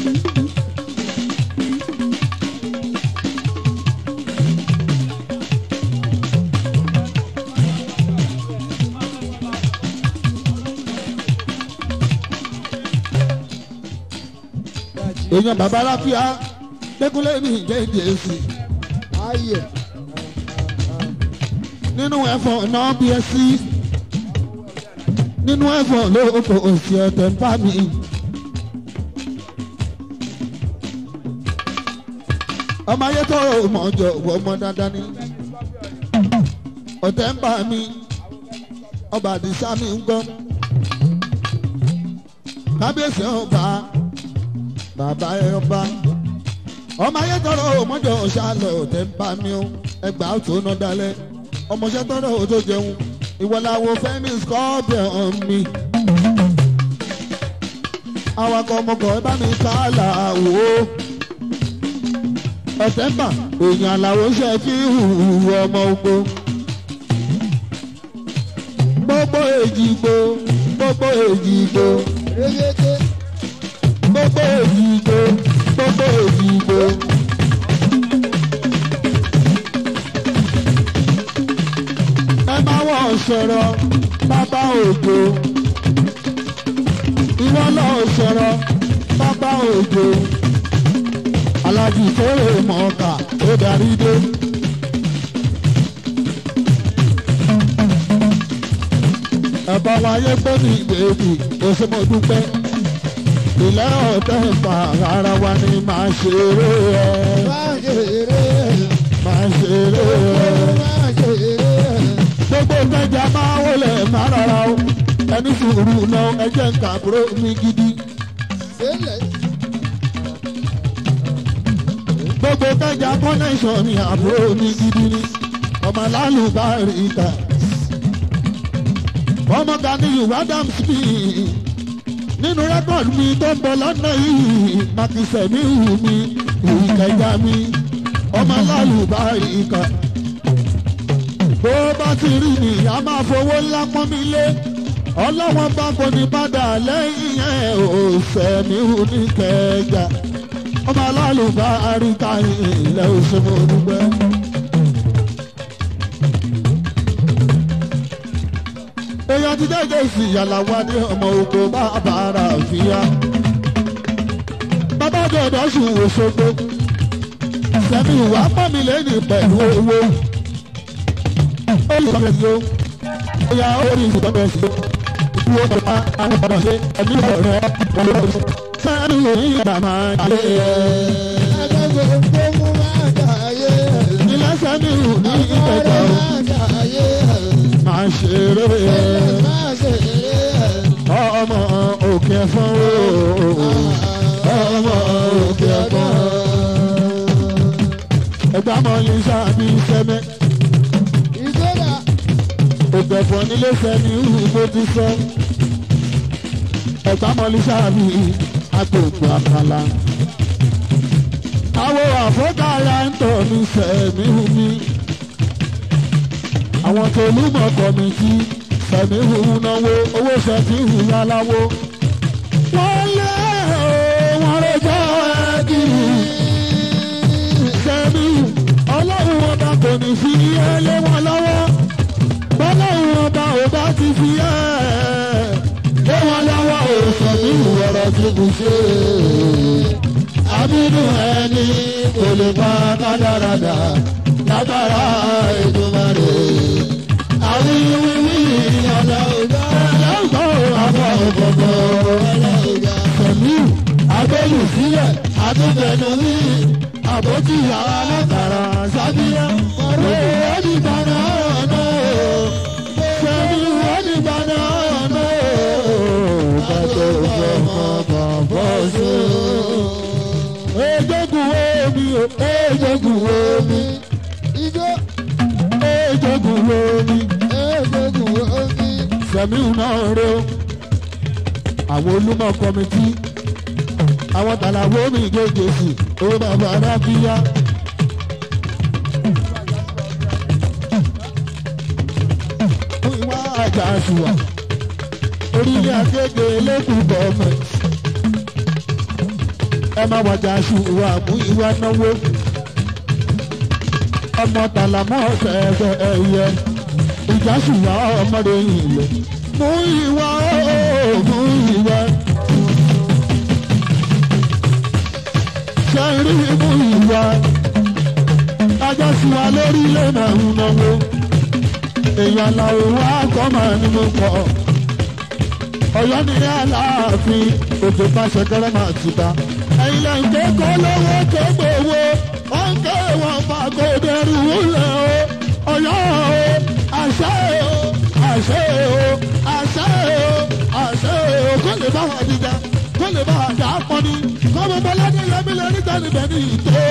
Speaker 2: èèyàn bàbá aláfíà lẹ́kúnlé ní ìjẹ́jẹ́ sí
Speaker 1: Ayẹ̀.
Speaker 2: nínú ẹ̀fọ́ náà bí ẹ sí nínú ẹ̀fọ́ ló kò sí ẹ̀tẹ̀ ń bá mi. ọmọ ayé tó mọ̀ jọ wọ ọmọ dandan ni ọ̀tẹ̀ ń bá mi ọba àdìsá mi ń gbọ́ kábíyèsí ọba bàbá ẹ ọba ọmọ ayé tọrọ òmọjọ ṣàlọ tẹ ń bá mi ó ẹgbàá tó ná dalẹ ọmọọṣẹ tọrọ ò tó jẹun ìwọláwo fẹmi scorpion mi awakọ̀ ọmọkọ̀ ẹ bá mi kálà wò ó ọ̀tẹ́mbà èèyàn àlàó ṣe kí hùwù ọmọ ogbó gbogbo èjìgbò gbogbo èjìgbò
Speaker 1: régété
Speaker 2: gbogbo èjìgbò gbogbo èjìgbò. ẹ máa wọ̀ ṣẹ̀rọ bàbá òjò ìwọ náà ṣẹ̀rọ bàbá òjò alájì kórè mọ̀ọ́kà ó darí dé. ẹ̀bá wáyé pé ní ìgbèbí òṣèmọ̀dúpẹ́ ilẹ̀ ọ̀tẹ̀ fà ara wa ni màá ṣeré ẹ̀
Speaker 1: máa ṣe eré
Speaker 2: màá ṣeré ẹ̀
Speaker 1: máa ṣe eré
Speaker 2: gbogbo kẹjà máa wọlé máa rárá o ẹni sùúrù náà ẹjẹ ń kàbúrò mi gidi
Speaker 1: sílẹ̀
Speaker 2: gbogbo kẹjà connection ni àbúrò mi gidi ni ọmọ lálùbárí ìta ọmọ gani wadam smith nínú rẹ́kọ̀dù mi tó ń bọ̀ lọ́nà yìí màkìsẹ̀ mi hù mí ìkẹjà mi ọmọ lálùbárí ìta bó bá ti rí ni a máa fowó ńlá pọ́n mi lé ọlọ́wọ́n bá kò ní padà lẹ́yìn ẹ̀ ò sẹ́mi hù ní kẹjà ọmọ alálùbá àríkà ilẹ̀ òṣèlú olùgbẹ́. èèyàn ti dẹ́gẹ́ sí ìyàlàwọ́ ní ọmọ oko bá bàárà fìyà. bàbá jọ̀dọ̀ sùn Òṣogbo sẹ́mi ìwà pọ́nmi lẹ́nu pẹ̀lú owó olùkọ́ni sí o bóyá orí ìsìnkọ́ni sí o ìlú ọ̀pọ̀ àwọn ọ̀pọ̀ ṣe ẹ̀mí ọ̀rẹ́ olùkọ́ni sẹ́ni ìròyìn ìgbà máa ń yé
Speaker 1: agbègbè tó mú máa dàáyé
Speaker 2: ilé sẹ́ni ìrù ní ìpẹ̀jọ́
Speaker 1: máa dàáyé
Speaker 2: máa ṣeré
Speaker 1: máa ṣe eré
Speaker 2: ọmọ òkè fún ọmọ òkè fún ẹgbẹ́ àmọ́ ní sábì sẹ́mẹ́
Speaker 1: ìjọba
Speaker 2: òkè fún nílé sẹ́ni ìrù bó ti sọ ẹgbẹ́ àmọ́ ní sábì agbègbè àkàlà àwọn àfọ́kàrà ń tọ̀ ní sẹ́mi hù mí àwọn tó lúmọ̀ kọ̀mìtì sẹ̀mí hù náwó owó sẹ́tì hù yáláwó. wọ́n lé wọn rẹjọ́ ẹ̀kiri sẹ́mi hù ọlọ́run ọba kò ní fi ẹ́ lé wọn lọ́wọ́ bọ́lọ́run ọba ò bá ti fi ẹ́ lé wọn lọ́wọ́ ò sẹ̀mí hù ọ̀rọ̀ tí kò ṣe àbínú ẹni kò lè pa kádàrádà lágbára Èdùmàrè àwíwíwí ọ̀dà ọ̀dà ẹlẹ́gbọ́n àbọ̀ ọ̀gbọ̀gbọ̀ pẹ̀lú abẹ́lù sílẹ̀ àtúbẹ̀nu wí àbójúyà alákàrà sábíyá ọ̀rẹ́ ẹ̀dìgbàna ọ̀nà pẹ̀lú ẹ̀dìgbàna ọ̀nà bàtọ̀ ọ̀gbọ̀n bàbá ṣe. Ejogun omi o, ejogun omi,
Speaker 1: ijó
Speaker 2: ejogun omi.
Speaker 1: egbògun omi
Speaker 2: sẹ̀míù náà rẹ o àwọn olúmọ kọmitì àwọn tàlàwé omi ìgége sí owó bàbá arábíyá. fún ìwà àjà àṣùwà orílẹ̀ àgége lẹ́kùn gọ́ọ̀mẹ̀ntì ẹ má wàjà àṣùwà mú ìwà náwó ọmọ tàlàmọ́ ọ̀sẹ̀ ẹ̀fẹ̀ ẹ̀yẹ ìjà ṣùgbọ́n ọmọdé yìí lọ. mú ìwà ooo mú ìwà. ṣe rí mú ìwà. ajá sí wa lórí ilé náà ń náwó. èèyàn làwọn wá kọ́ máa ní mo pọ̀. ọ̀yọ́ ní aláàfin òjò bá ṣẹkẹrẹ máa ti bá. ẹ̀yin lẹ́yìn tó kọ́ lówó tó gbowó. wọ́n ń ké wọn máa kó dẹrù wúlẹ̀ o. ọ̀yọ́ o àṣẹ o àṣẹ o àṣẹ àṣẹ o àṣẹ o kó lè bá àdìjà kó lè bá àdá pọ́nì kó mo bọ́ ládé yẹmí lórí tẹ́lifẹ̀ ní ìtò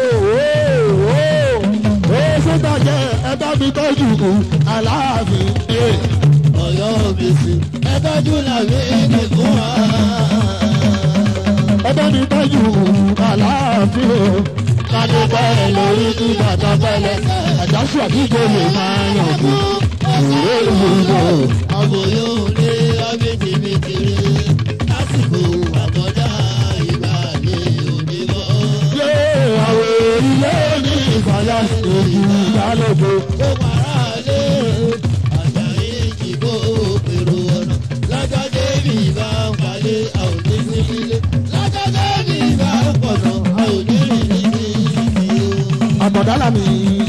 Speaker 2: ó sọ́tà jẹ́ ẹ bá mi tọ́jú aláàfin.
Speaker 1: ọ̀yọ́ mi sí ẹ tọ́jú làwí ní fún wa.
Speaker 2: ẹ bá mi tọ́jú aláàfin o.
Speaker 1: kádé bẹ́ẹ̀ lórí kí bàtà bẹ́lẹ̀
Speaker 2: àjàsù àdúgbò lè máa yàn kú. òwe ìwúlò
Speaker 1: àbòyó ní abéjìmìtìrì lásìkò àkọjá ìgbà ní òdìbò.
Speaker 2: yé àwọn ilé ní ìfàyà èjì ìyálòbó.
Speaker 1: ó para lé àjàyí ìjìbò èrò ọ̀nà lọ́jọ́ débi bá ń palẹ̀ àwọn oníṣẹ́ nílé lọ́jọ́ débi bá ń pọ̀nà àwọn onírìn níbi
Speaker 2: àtọ̀dálà mi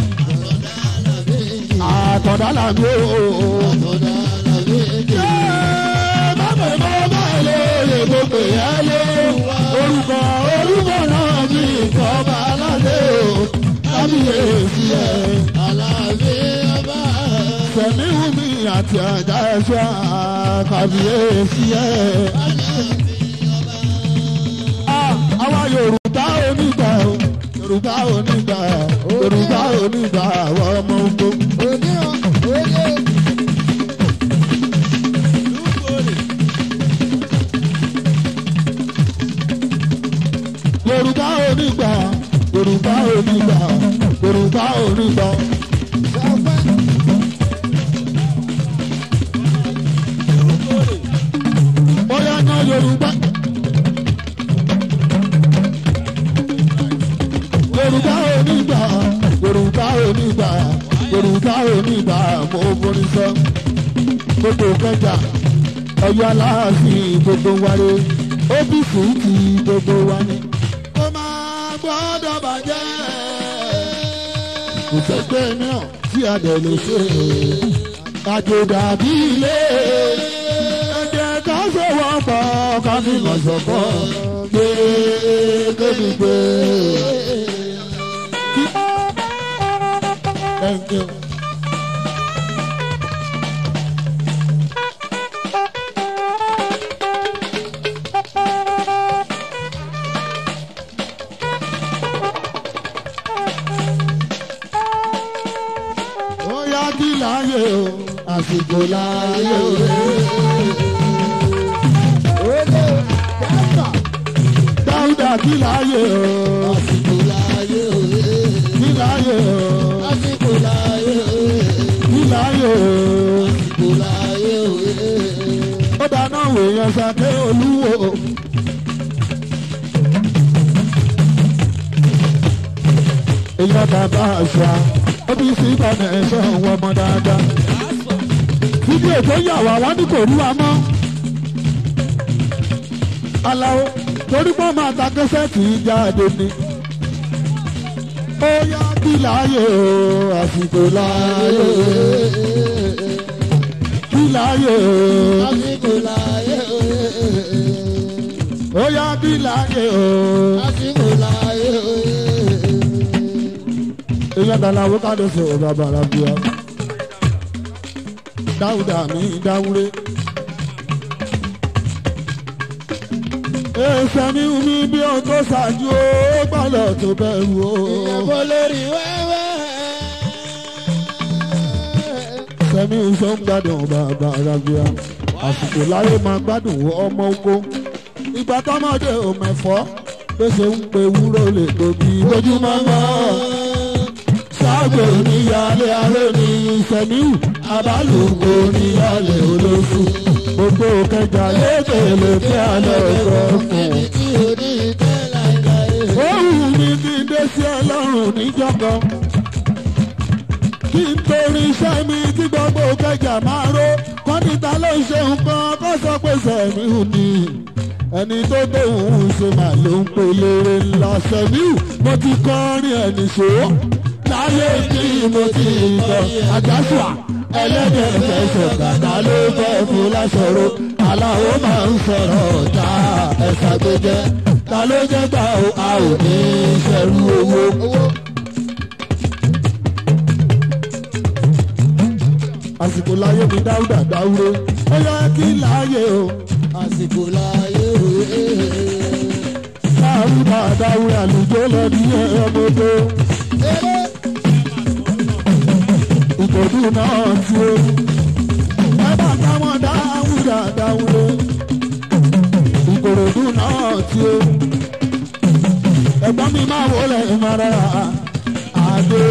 Speaker 2: àtọ̀dálà mi ooo.
Speaker 1: ọ̀dà làbí èdè.
Speaker 2: bàbá bàbá lóye gbogbo ìyá lé orúkọ orúkọ náà bí ìkọ́ba aládé o kábíyèsí ẹ̀.
Speaker 1: Aláàfin ọba
Speaker 2: Sẹ̀míwùmí àti àjà ẹ̀ṣọ́ kábíyèsí ẹ̀. Àwa Yorùbá onígbà o, Yorùbá onígbà, Yorùbá onígbà àwọn ọmọ ogun. Yorùbá onígbà, Yorùbá onígbà, Yorùbá onígbà. Bóyá ná Yorùbá. Yorùbá onígbà, Yorùbá onígbà, Yorùbá onígbà, mo forí sọ. Gbogbo kẹjà, Ọ̀yọ́ aláàfin gbogbo wáyé, ọ́fíìsì ti gbogbo wa ni. Ó máa gbọ́dọ̀ bàjẹ́. Kò sẹ́gbẹ́ náà tí a dẹ̀ lè ṣe. Àjò dàbí ilé. Ẹ̀jẹ̀ ká sọ̀wọ́ pọ̀ ká fi mọ̀ sọ̀kọ́. Gbé kébi gbé. Thank you. Ó yá kí láyé o, àsìkò láyé o. Dáúdà kí láyé o,
Speaker 1: àsìkò láyé òye
Speaker 2: kí láyé o,
Speaker 1: àsìkò láyé òye
Speaker 2: kí láyé o.
Speaker 1: àsìkò láyé òye.
Speaker 2: Ó dáná wèèyàn sàké olúwo. Èèyàn bàbá àṣà, ó bí sí ìbànú ẹ̀ṣọ́ òun ọmọ dáadáa. Fídíò tó yà wá wá ní kò rú wa mọ́. Aláwo torí pé máa ta kẹsẹ́ẹ̀tì jáde ni. Ó yá kí láàyè o, àsìkò láàyè o. Kí láàyè o.
Speaker 1: àsìkò láyé òye
Speaker 2: ó yá bí láyé o.
Speaker 1: àsìkò láyé òye.
Speaker 2: èèyàn dáná wo ká ló ṣe ọba bàrà bíà. dáúdà mi dáwúré. èsè mi wù mí bí o tó ṣáájú ó gbọ́dọ̀ tó bẹ̀rù o.
Speaker 1: ìyàbọ̀ lórí wẹ́wẹ́.
Speaker 2: sẹ́mi ń sọ ń gbádùn bàbá arábíà. àsìkò láyé máa gbádùn ọmọ oko. ìgbà tọ́mọdé ò mẹ́fọ́ bó ṣe ń pe wúrò lè tóbi lójúmọ́ mọ́. sáàgbé oníyàlé aró ní sẹ́miu abálùkù oníyàlé olóṣù. gbogbo kẹjà lékelèké alẹ́ ọ̀gọ́ fún un.
Speaker 1: tí o ní ìtẹ́ láéláé.
Speaker 2: ó wù mí kí n dé sí ọlọ́run níjọba kí n torí iṣẹ́ mi tí gbogbo kẹjà máa ró kọ́nìta ló ń ṣe nǹkan kó sọ pé sẹ̀míù ni ẹni tó tóun ṣe mà ló ń pe lére ńlá sẹ̀míù mo ti kọrin ẹni ṣó láyé tí mo ti tọ àjàsùà ẹlẹ́dẹ̀ fẹsẹ̀ kàtà ló fẹ́ fún lásọ̀rọ̀ aláwo máa ń sọ̀rọ̀ ọ̀tá ẹ̀ka gbẹjẹ ta ló jẹ́ gbà ó a ò ní í ṣẹ́rú owó. àsìkò láyé mi dáúdà dáúré ó yẹ kí láàyè o
Speaker 1: àsìkò láyé òye.
Speaker 2: láàrú bàdá wúrà lùjọ́ lọ ní ẹ̀ẹ́mọ́tò
Speaker 1: eré
Speaker 2: ìtọ́jú náà tí ó ẹ bá táwọn dáwúrà dáwúrẹ́ ìkòròdú náà tí ó ẹ̀gbọ́n mi máa wọlé ìmọ̀ra àdé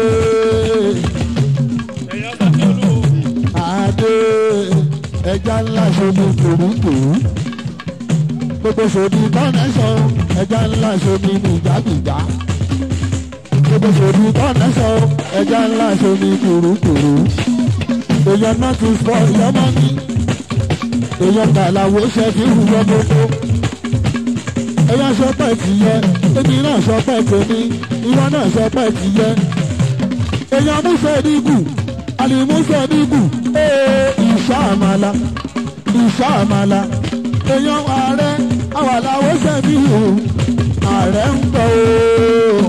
Speaker 2: àdé ẹja ńlá ṣomi kùrùkùrù gbogbo ṣòdì kọ́nẹ́sọ̀ ẹja ńlá ṣomi nìjàgbìjà gbogbo ṣòdì kọ́nẹ́sọ̀ ẹja ńlá ṣomi kùrùkùrù èèyàn náà ti fọ ìyọ́mọ́ mi èèyàn gbàlàwò ṣe fi hùwọ́ gbogbo ẹ̀yà sọpẹ́ ti yẹ èmi náà sọpẹ́ tèmi ìwọ náà sọpẹ́ ti yẹ èèyàn múṣẹ́ dígù àlìmúṣẹ́ dígù ee ìṣá àmàlà ìṣá àmàlà èèyàn ààrẹ àwàláwò ṣẹ́bi hù ààrẹ ń bọ̀ ooo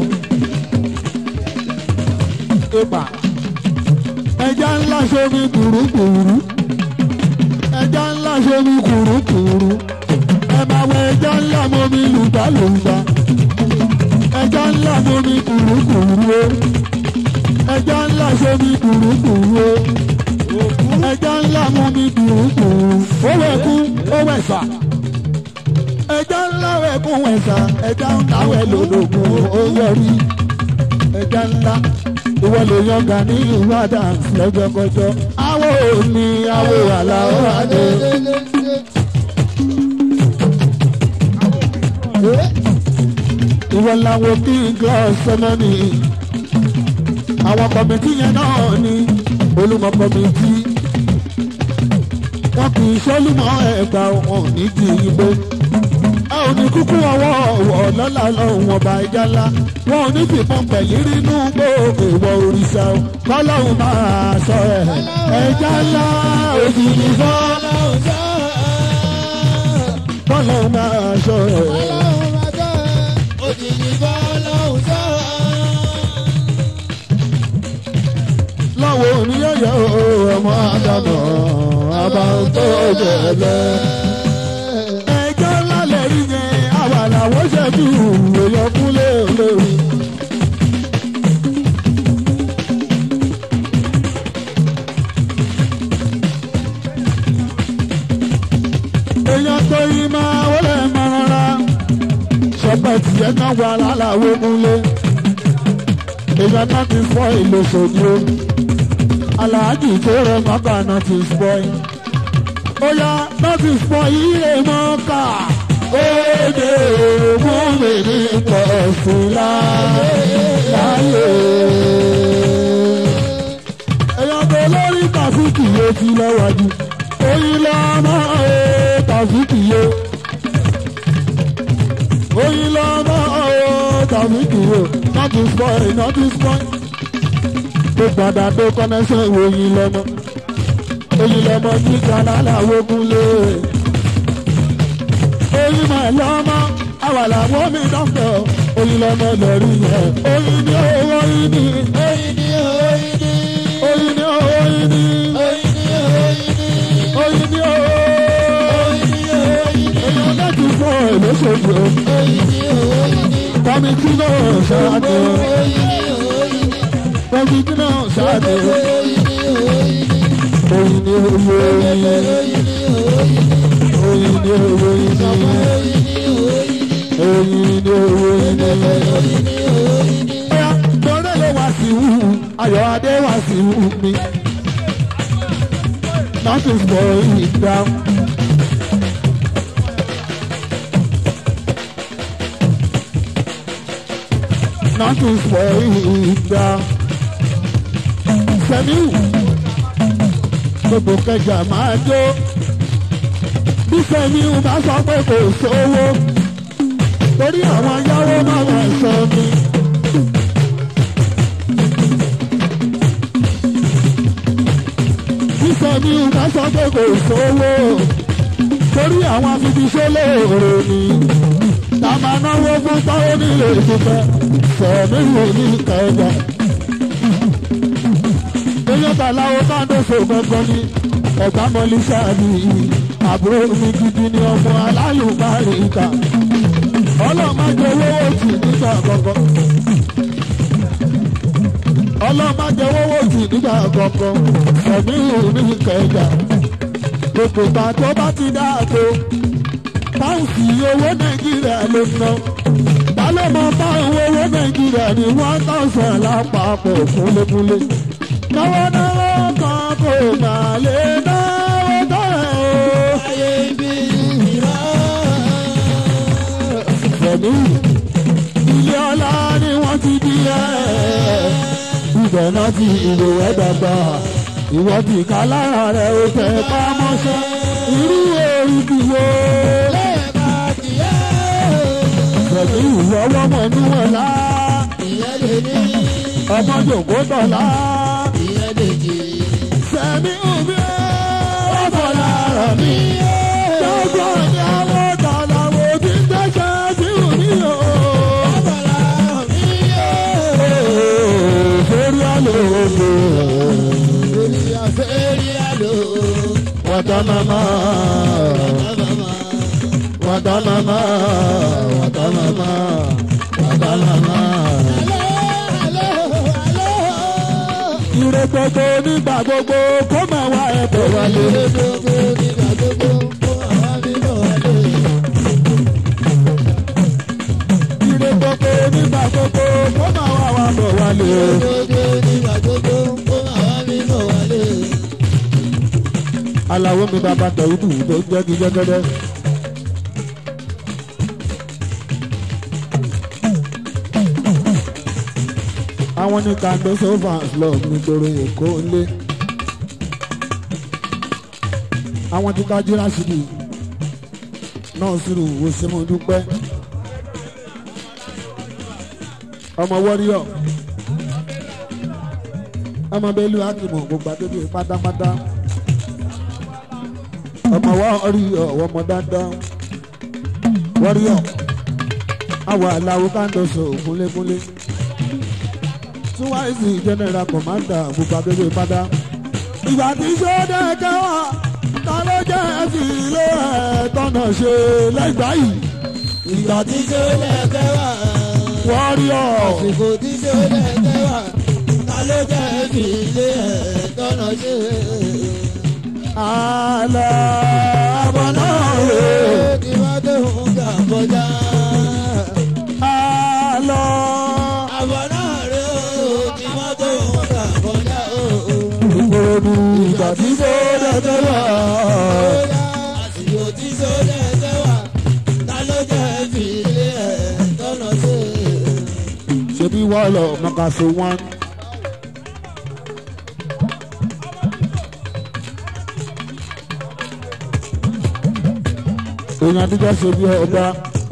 Speaker 2: ìpà ẹja ńlá ṣomi kùrùkùrù ẹja ńlá ṣomi kùrùkùrù ẹ máa wọ ẹja ńlá momi lùgbàlùgbà ẹja ńlá momi kùrùkùrù o ẹja ńlá ṣomi kùrùkùrù o ẹja ńlá momi kùrùkùrù ó wẹ̀kú ó wẹ̀sà ẹja ńlá wẹ̀kú wẹ̀sà ẹja ńlá wẹ̀ lòdògùn ó yọrí ẹja ńlá ìwọ lè yọ̀ǹgà ní ìlú adams lọ́jọ́kọjọ́ awo ni awo àlàó adé. ìwọ làwọn kí glass sẹmọ́nì àwọn kọ̀mìtì yẹn náà ní olùmọ̀ kọ̀mìtì wọn kì í sọ́lùmọ̀ ẹ̀gbà wọn ò ní kì í gbé a ò ní kúkú ọwọ́ ọ̀wọ́ lọ́la lọ́hùn ọba ẹja ńlá wọn ò ní fìbọn pẹ̀lú rínú gbòògbò ìwọ òrìṣà o kọ́lọ́hùn máa sọ ẹ̀ ẹja ńlá òjìjì fọ́ kọ́lọ́hùn máa sọ ẹ̀. láwọn oníyẹ̀yẹ̀ ọmọ àdàmọ̀ àbáńtó jẹ̀lẹ̀. ẹjọ́ ńlá lè rí yẹn àwa làwọn ṣẹ́jú èèyàn kúlé olórí. èèyàn tó yí máa wọlé máa rọra ṣọpẹ́ tìyẹ́ náà wà láláwo kúnlé èèyàn náà ti fọ́ ìlò sòdí o aláàjì tó rẹ mọ́kà náà ti fọ́ yìí ó yá náà ti fọ́ ilé mọ́kà òde ògùn mi ní pọ̀ sí láyé. èèyàn tó lórí tàfíkì yé ti lọ́wọ́jú oyin lọ́mọ ẹ̀ tàfíkì yé oyin lọ́mọ ẹ̀ tàfíkì yé not is boy not is boy tó gbàdá tó kọ́nẹ́sẹ̀ oyin lọ́mọ oyin lọ́mọ ní kanada wogunlé oyin mà lọ́mọ àwàlà wọ́n mi dọ́kítọ̀ oyin lọ́mọ lọ́rí yẹn oyin ní oyin ní oyin ní oyin ní oyin ní oyin ní oyin ní èèyàn láti fọ èlòṣèlú kọ́mítì náà ṣáájú kọ́mítì náà ṣáájú oyin ní oyin oyin ní oyin ní oyin ní oyin ní. Ọ̀yà tọ́lẹ̀ ló wá sí wù ayọ̀ adé wá sí wù mí. Nothing for it down. Nothing for it down. Sẹ́miu gbogbo kẹjà máa jó bí Sẹ́miu bá sọ pé kò sówó torí àwọn yàwó máa wà sọ mi. bí Sẹ́miu bá sọ pé kò sówó torí àwọn afibiṣẹ́ lóore ni ta máa náwó fún táwọn nílé ìfúnpẹ́ Sẹ́miu ní kẹjà. Eyín tàláwo káńdó so gangan ni ẹ̀gbá mọ́lí sáàbì àbúrò mi gidi ni ọmọ alálùbáríkà ọlọ́mọdé owó tì nígbà kọ̀ọ̀kan ọlọ́mọdé owó tì nígbà kọ̀ọ̀kan ẹ̀mí òní kẹjà gbogbo ìgbà tó bá ti dáàbò báńkì owó nàìjíríà ló ná balẹ̀mọ bá owó owó nàìjíríà ní one thousand lápapọ̀ kúnlẹ̀kúnlẹ̀ náwó náwó kan kò má lè náwó tọ̀rẹ̀ o.
Speaker 1: ayé ibi ìrọ̀.
Speaker 2: pẹ̀lú ilé ọlá ni wọ́n ti bí ẹ́ ibẹ̀ náà ti ìlò ẹ̀ dàgbà ìwọ ti ká lára rẹ̀ ó tẹ̀ pamọ́ṣẹ́ irú orí ti wo
Speaker 1: lẹ́ẹ̀ka tìyẹ́.
Speaker 2: pẹ̀lú ìwọ́wọ́ mọ̀ níwọ̀n lá
Speaker 1: ìyẹn lè ní.
Speaker 2: ọmọ jòkó tọ̀lá
Speaker 1: ìyẹn lè jì.
Speaker 2: sẹ́mi omi ẹ̀ ọ̀fọ̀ lára mi gbogbo ní àwọn tọ̀lá wo ti ń tẹ́sẹ̀ sí òní o.
Speaker 1: ọ̀bọ̀là mi yóò.
Speaker 2: Sórí àlòkè.
Speaker 1: Olùyà fẹ́rí àlò.
Speaker 2: Wàtá màmá.
Speaker 1: Bàbá
Speaker 2: Wàtá màmá. Wàtá màmá. Wàtá màmá.
Speaker 1: Àlọ́ àlọ́ àlọ́.
Speaker 2: Ire gbogbo nígbà gbogbo kó máa wá ẹ̀bẹ̀ wálé.
Speaker 1: Ilé gbogbo nígbà gbogbo kó àwa mi bọ̀ wálé.
Speaker 2: Ire gbogbo nígbà gbogbo kó máa wá wá bọ̀ wálé.
Speaker 1: Gbogbo nígbà gbogbo kó àwa mi bọ̀ wálé.
Speaker 2: Aláwo mi bàbá Dàwídù tó jẹ́ kí jẹ́gẹ́dẹ́. Àwọn ní kàndó sófà club nígboro Èkó ńlé. Àwọn tí ká jíra síbi náà sírù wo ṣe mo dúpẹ́. Ọmọ wọ́ríọ̀. Ọmọ Bẹ́lú Ákìmọ̀ gbogbo àdébí pátápátá ọmọ wa rí ọwọ́ ọmọ dáadáa wọ́ríọ̀ àwọn aláwo kándọ̀sọ kúnlékúnlé túwáìsì general commander gbogbo abẹ́rẹ́ padà ìgbà tí sọ́dẹ̀ kẹwàá ta ló jẹ́ ẹ̀sìn ilé ẹ̀ tọ́nà ṣe lẹ́gbàá yìí
Speaker 1: Ìgbà tí sólẹ̀ fẹ́ wà.
Speaker 2: wọ́ríọ̀
Speaker 1: Àsìkò tí sólẹ̀ fẹ́ wà. Ta ló jẹ́ fi ilé ẹ̀ tọ́nà ṣe?
Speaker 2: àlọ́ àbọ̀nà rè
Speaker 1: Kí wọ́n tó ń gbà kọjá.
Speaker 2: àlọ́
Speaker 1: Àbọ̀ náà rè ó. Kí wọ́n tó ń gbà kọjá.
Speaker 2: ìkòròdú ìgbà tí sọ́dẹ̀ kẹwàá.
Speaker 1: Àsìkò tí sólẹ̀ fẹ́ wà. Ta ló jẹ́ fi ilé ẹ̀ tọ́nà ṣe?
Speaker 2: ṣebí wọ́n lọ mọ̀kàṣó wọn. èèyàn àtijọ́ ṣe bí ọba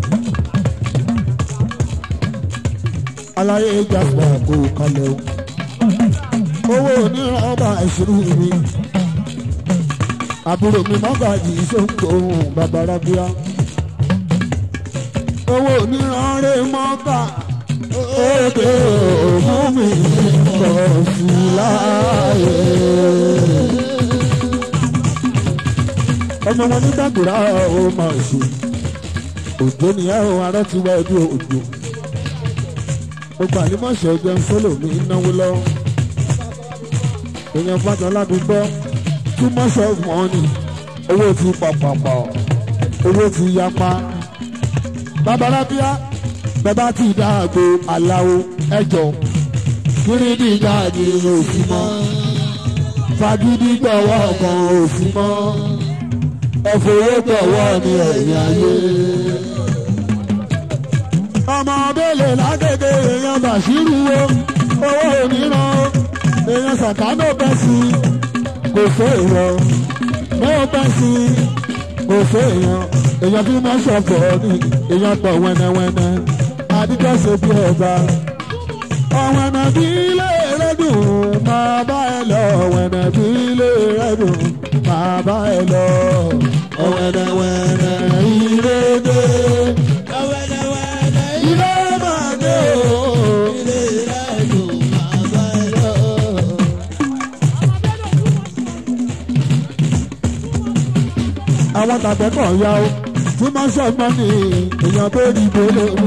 Speaker 2: aláyé ìjàpá kò kalẹ̀ o owó oníran ọba ìṣirò mi àbúrò mi mọ́gàjì sóńgbò ohun bàbá rábíà owó oníran rẹ̀ mọ́gà òde ògùn mi lọ sí láàyè. ọmọ wọn ní dàgbòrá ó máa ṣe òjò nìyẹn o arọ ti wá ẹbí òjò gbogbo àlímọ̀ṣẹ́ ọjọ́ sólò mi náwó lọ èèyàn fàjọ ládùúgbò too much of money owó ti pàpàpà owó ti yapa babalábíà bẹ́bá ti dáàgbo aláwo ẹjọ́ kírídì jáde òsì mọ́ fagídí gbọ̀wọ́ kan òsì mọ́ ẹ̀fọ́wọ́ gbọ̀wọ́ ní ẹ̀yìn ayé. ọmọ bẹ́lẹ̀ lágbègbè èèyàn bàṣírù wo owó òmíràn èèyàn sàkánò bẹ́ sí kò fẹ́ èèyàn mẹ́wọ́ bẹ́ sí kò fẹ́ èèyàn èèyàn bí wọ́n ṣọ̀fọ̀ ní èèyàn pọ̀ wẹ́nẹ́wẹ́nẹ́ àdìjọ́ ṣe bí ọba. ọ̀wẹ̀nà bí ilé rẹ̀ dùn máa bá ẹ lọ ọ̀wẹ̀nà bí ilé rẹ̀ dùn máa bá ẹ lọ. ọ̀wẹ̀nẹ̀wẹ̀nẹ̀ ilé dé
Speaker 1: Wẹ́lẹ́wẹ́lẹ́
Speaker 2: ilé máa dé o.
Speaker 1: ilé rẹ̀ dùn máa bá ẹ lọ.
Speaker 2: tàbẹ́kọ̀ ya o tí wọ́n ṣọ̀gbọ́n ní èèyàn tó rí gbólé mú.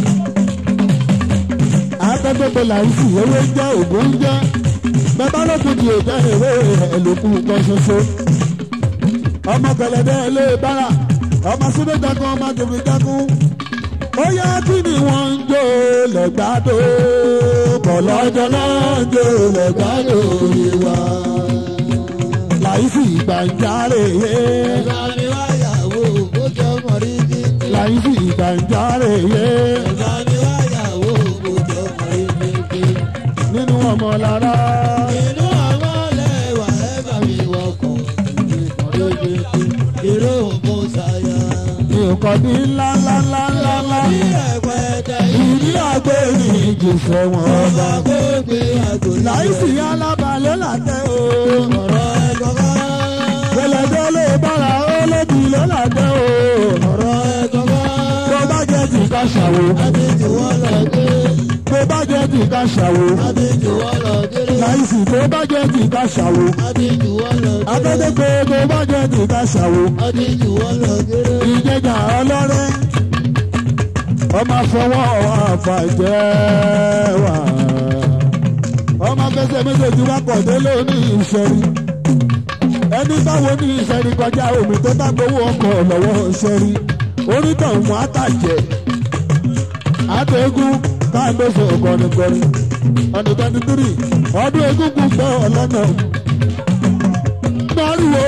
Speaker 2: akẹ́gbẹ́gbẹ́ làìsí ewé jẹ́ ògùn jẹ́ bẹ́ẹ̀ lókun di òjẹ́ ìwé ẹ̀lòkù kan ṣoṣo. ọmọ gẹ̀lẹ́dẹ́ ilé bára ọmọ súnmọ́ jagun ọmọ tèmi jagun. ó yá kí ni wọ́n ń jó lẹ́gbàdo bọ̀lọ́jọ́ náà ń jó lẹ́gbàdo ìwà. làìsí ìgbàjáre yé
Speaker 1: Ẹ̀ka mi wáyàwó kó jọ mọ̀rí bí.
Speaker 2: láìsí ìgbàjáre yé
Speaker 1: Ẹ̀ka mi wáyàwó kó jọ mọ̀rí bí.
Speaker 2: nínú ọmọ lára
Speaker 1: Inú àwọn lẹ́wà ẹ̀ka mi wọkọ̀ ìmọ̀rí bí. Ìró òǹkó sáyà.
Speaker 2: mi ò kọ́ ní ńláńláńláńlá
Speaker 1: Bí ẹ̀pẹ̀tẹ̀
Speaker 2: ìdí àgbẹ̀ ní ìjìṣẹ́ wọn
Speaker 1: ọba
Speaker 2: ọba.
Speaker 1: gbogbo àgò
Speaker 2: láìsí alábàálẹ̀ làtẹ̀ o
Speaker 1: ọ̀rọ̀ ẹ̀kọ́kọ́.
Speaker 2: gbẹlẹdẹ ló bára ó lóbi ló làtẹ̀ o
Speaker 1: ọ̀rọ̀ ẹ̀kọ́kọ́.
Speaker 2: tó bá jẹ́ ti ká ṣàwò
Speaker 1: Adé jù wọ́n lọ dé.
Speaker 2: tó bá jẹ́ ti ká ṣàwò
Speaker 1: Adé jù wọ́n lọ dé.
Speaker 2: láìsí tó bá jẹ́ ti ká ṣàwò
Speaker 1: Adé jù wọ́n lọ dé.
Speaker 2: akẹ́kọ̀ọ́ tó bá jẹ́ ti ká ṣàwò.
Speaker 1: Adé jù wọ́n lọ dé.
Speaker 2: ìjẹjà ọlọ́rẹ́ ọmọ fọwọ́ àfàjẹ́ wà ọmọ fẹsẹ̀ méjèèjì wá pọ̀ délé ní ìṣẹ́rí ẹni báwo ní ìṣẹ́rí kọjá omi tó bá gbowó ọkọ̀ lọ́wọ́ ìṣẹ́rí onítọ̀hún àtàjẹ́ àtẹ̀gùn káàdóso kọ́nikọ́ni ọdún twenty three ọdún egúngún gbọ́ ọlọ́nà mọ́rùwé.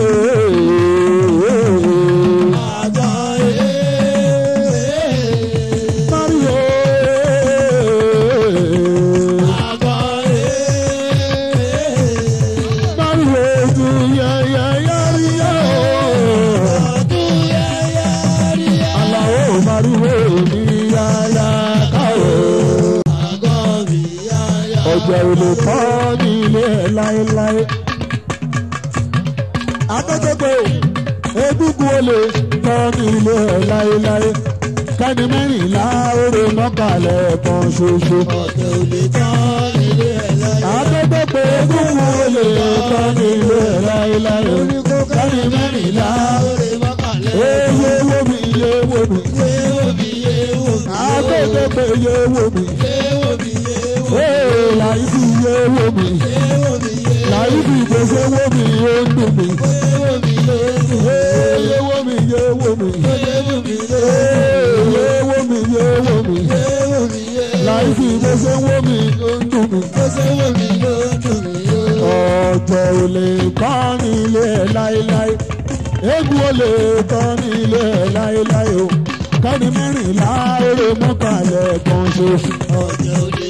Speaker 1: Àjọ ee.
Speaker 2: Mario.
Speaker 1: Àjọ ee.
Speaker 2: Mario ju yẹ́yẹ́yẹ́ríyá o.
Speaker 1: Ọdún yẹ́yẹ́ rí ẹ́.
Speaker 2: Àlàó Mario ní yáyá káwé.
Speaker 1: Àgọ́ mi yáyá.
Speaker 2: Ọjà èlò kọ́ ní ilé ẹ̀ láéláé. Akẹ́kọ̀ọ́ egúngún olè kọ́ ní ilé ẹ̀ láéláé. Kẹ́ni mẹ́rìnlá oore mọ́kànlẹ̀ kan ṣoṣo.
Speaker 1: Ọ̀tẹ̀ ò lè tán nílé ẹ̀ láyé.
Speaker 2: Akẹ́kọ̀ọ́ egúngún olè kọ́ ní ilé ẹ̀ láéláé. Kẹ́ni mẹ́rìnlá
Speaker 1: Lórí mọ́kànlẹ́.
Speaker 2: eye wo mi iye wo mi.
Speaker 1: Yéwò mi yéwò mi.
Speaker 2: Akẹ́kọ̀ọ́ iye wo mi.
Speaker 1: Yéwò mi yéwò.
Speaker 2: Ee láìsí iye wo mi.
Speaker 1: Yéwò mi yéwò.
Speaker 2: Láìsí ìgbésẹ̀ wo mi ó ń dùn mí.
Speaker 1: Yéwò mi yéwò.
Speaker 2: Eye wo mi iye wo mi.
Speaker 1: Yéwò mi yéwò.
Speaker 2: Eye wo mi iye wo mi.
Speaker 1: Yéwò mi yéwò.
Speaker 2: Láìsí ìgbésẹ̀ wo mi ó ń dùn mí.
Speaker 1: Yéwò mi ló dùn mí yó.
Speaker 2: Ọ̀jọ̀ ò lè kọ́ ní ilé ẹ̀ láéláé. Eégún ò lè kọ́ ní ilé ẹ̀ láéláé o. Kẹ́ni mẹ́rìnlá eré mọ́kànlẹ̀ kan ṣoṣo.
Speaker 1: Ọ̀jẹ̀ ò lè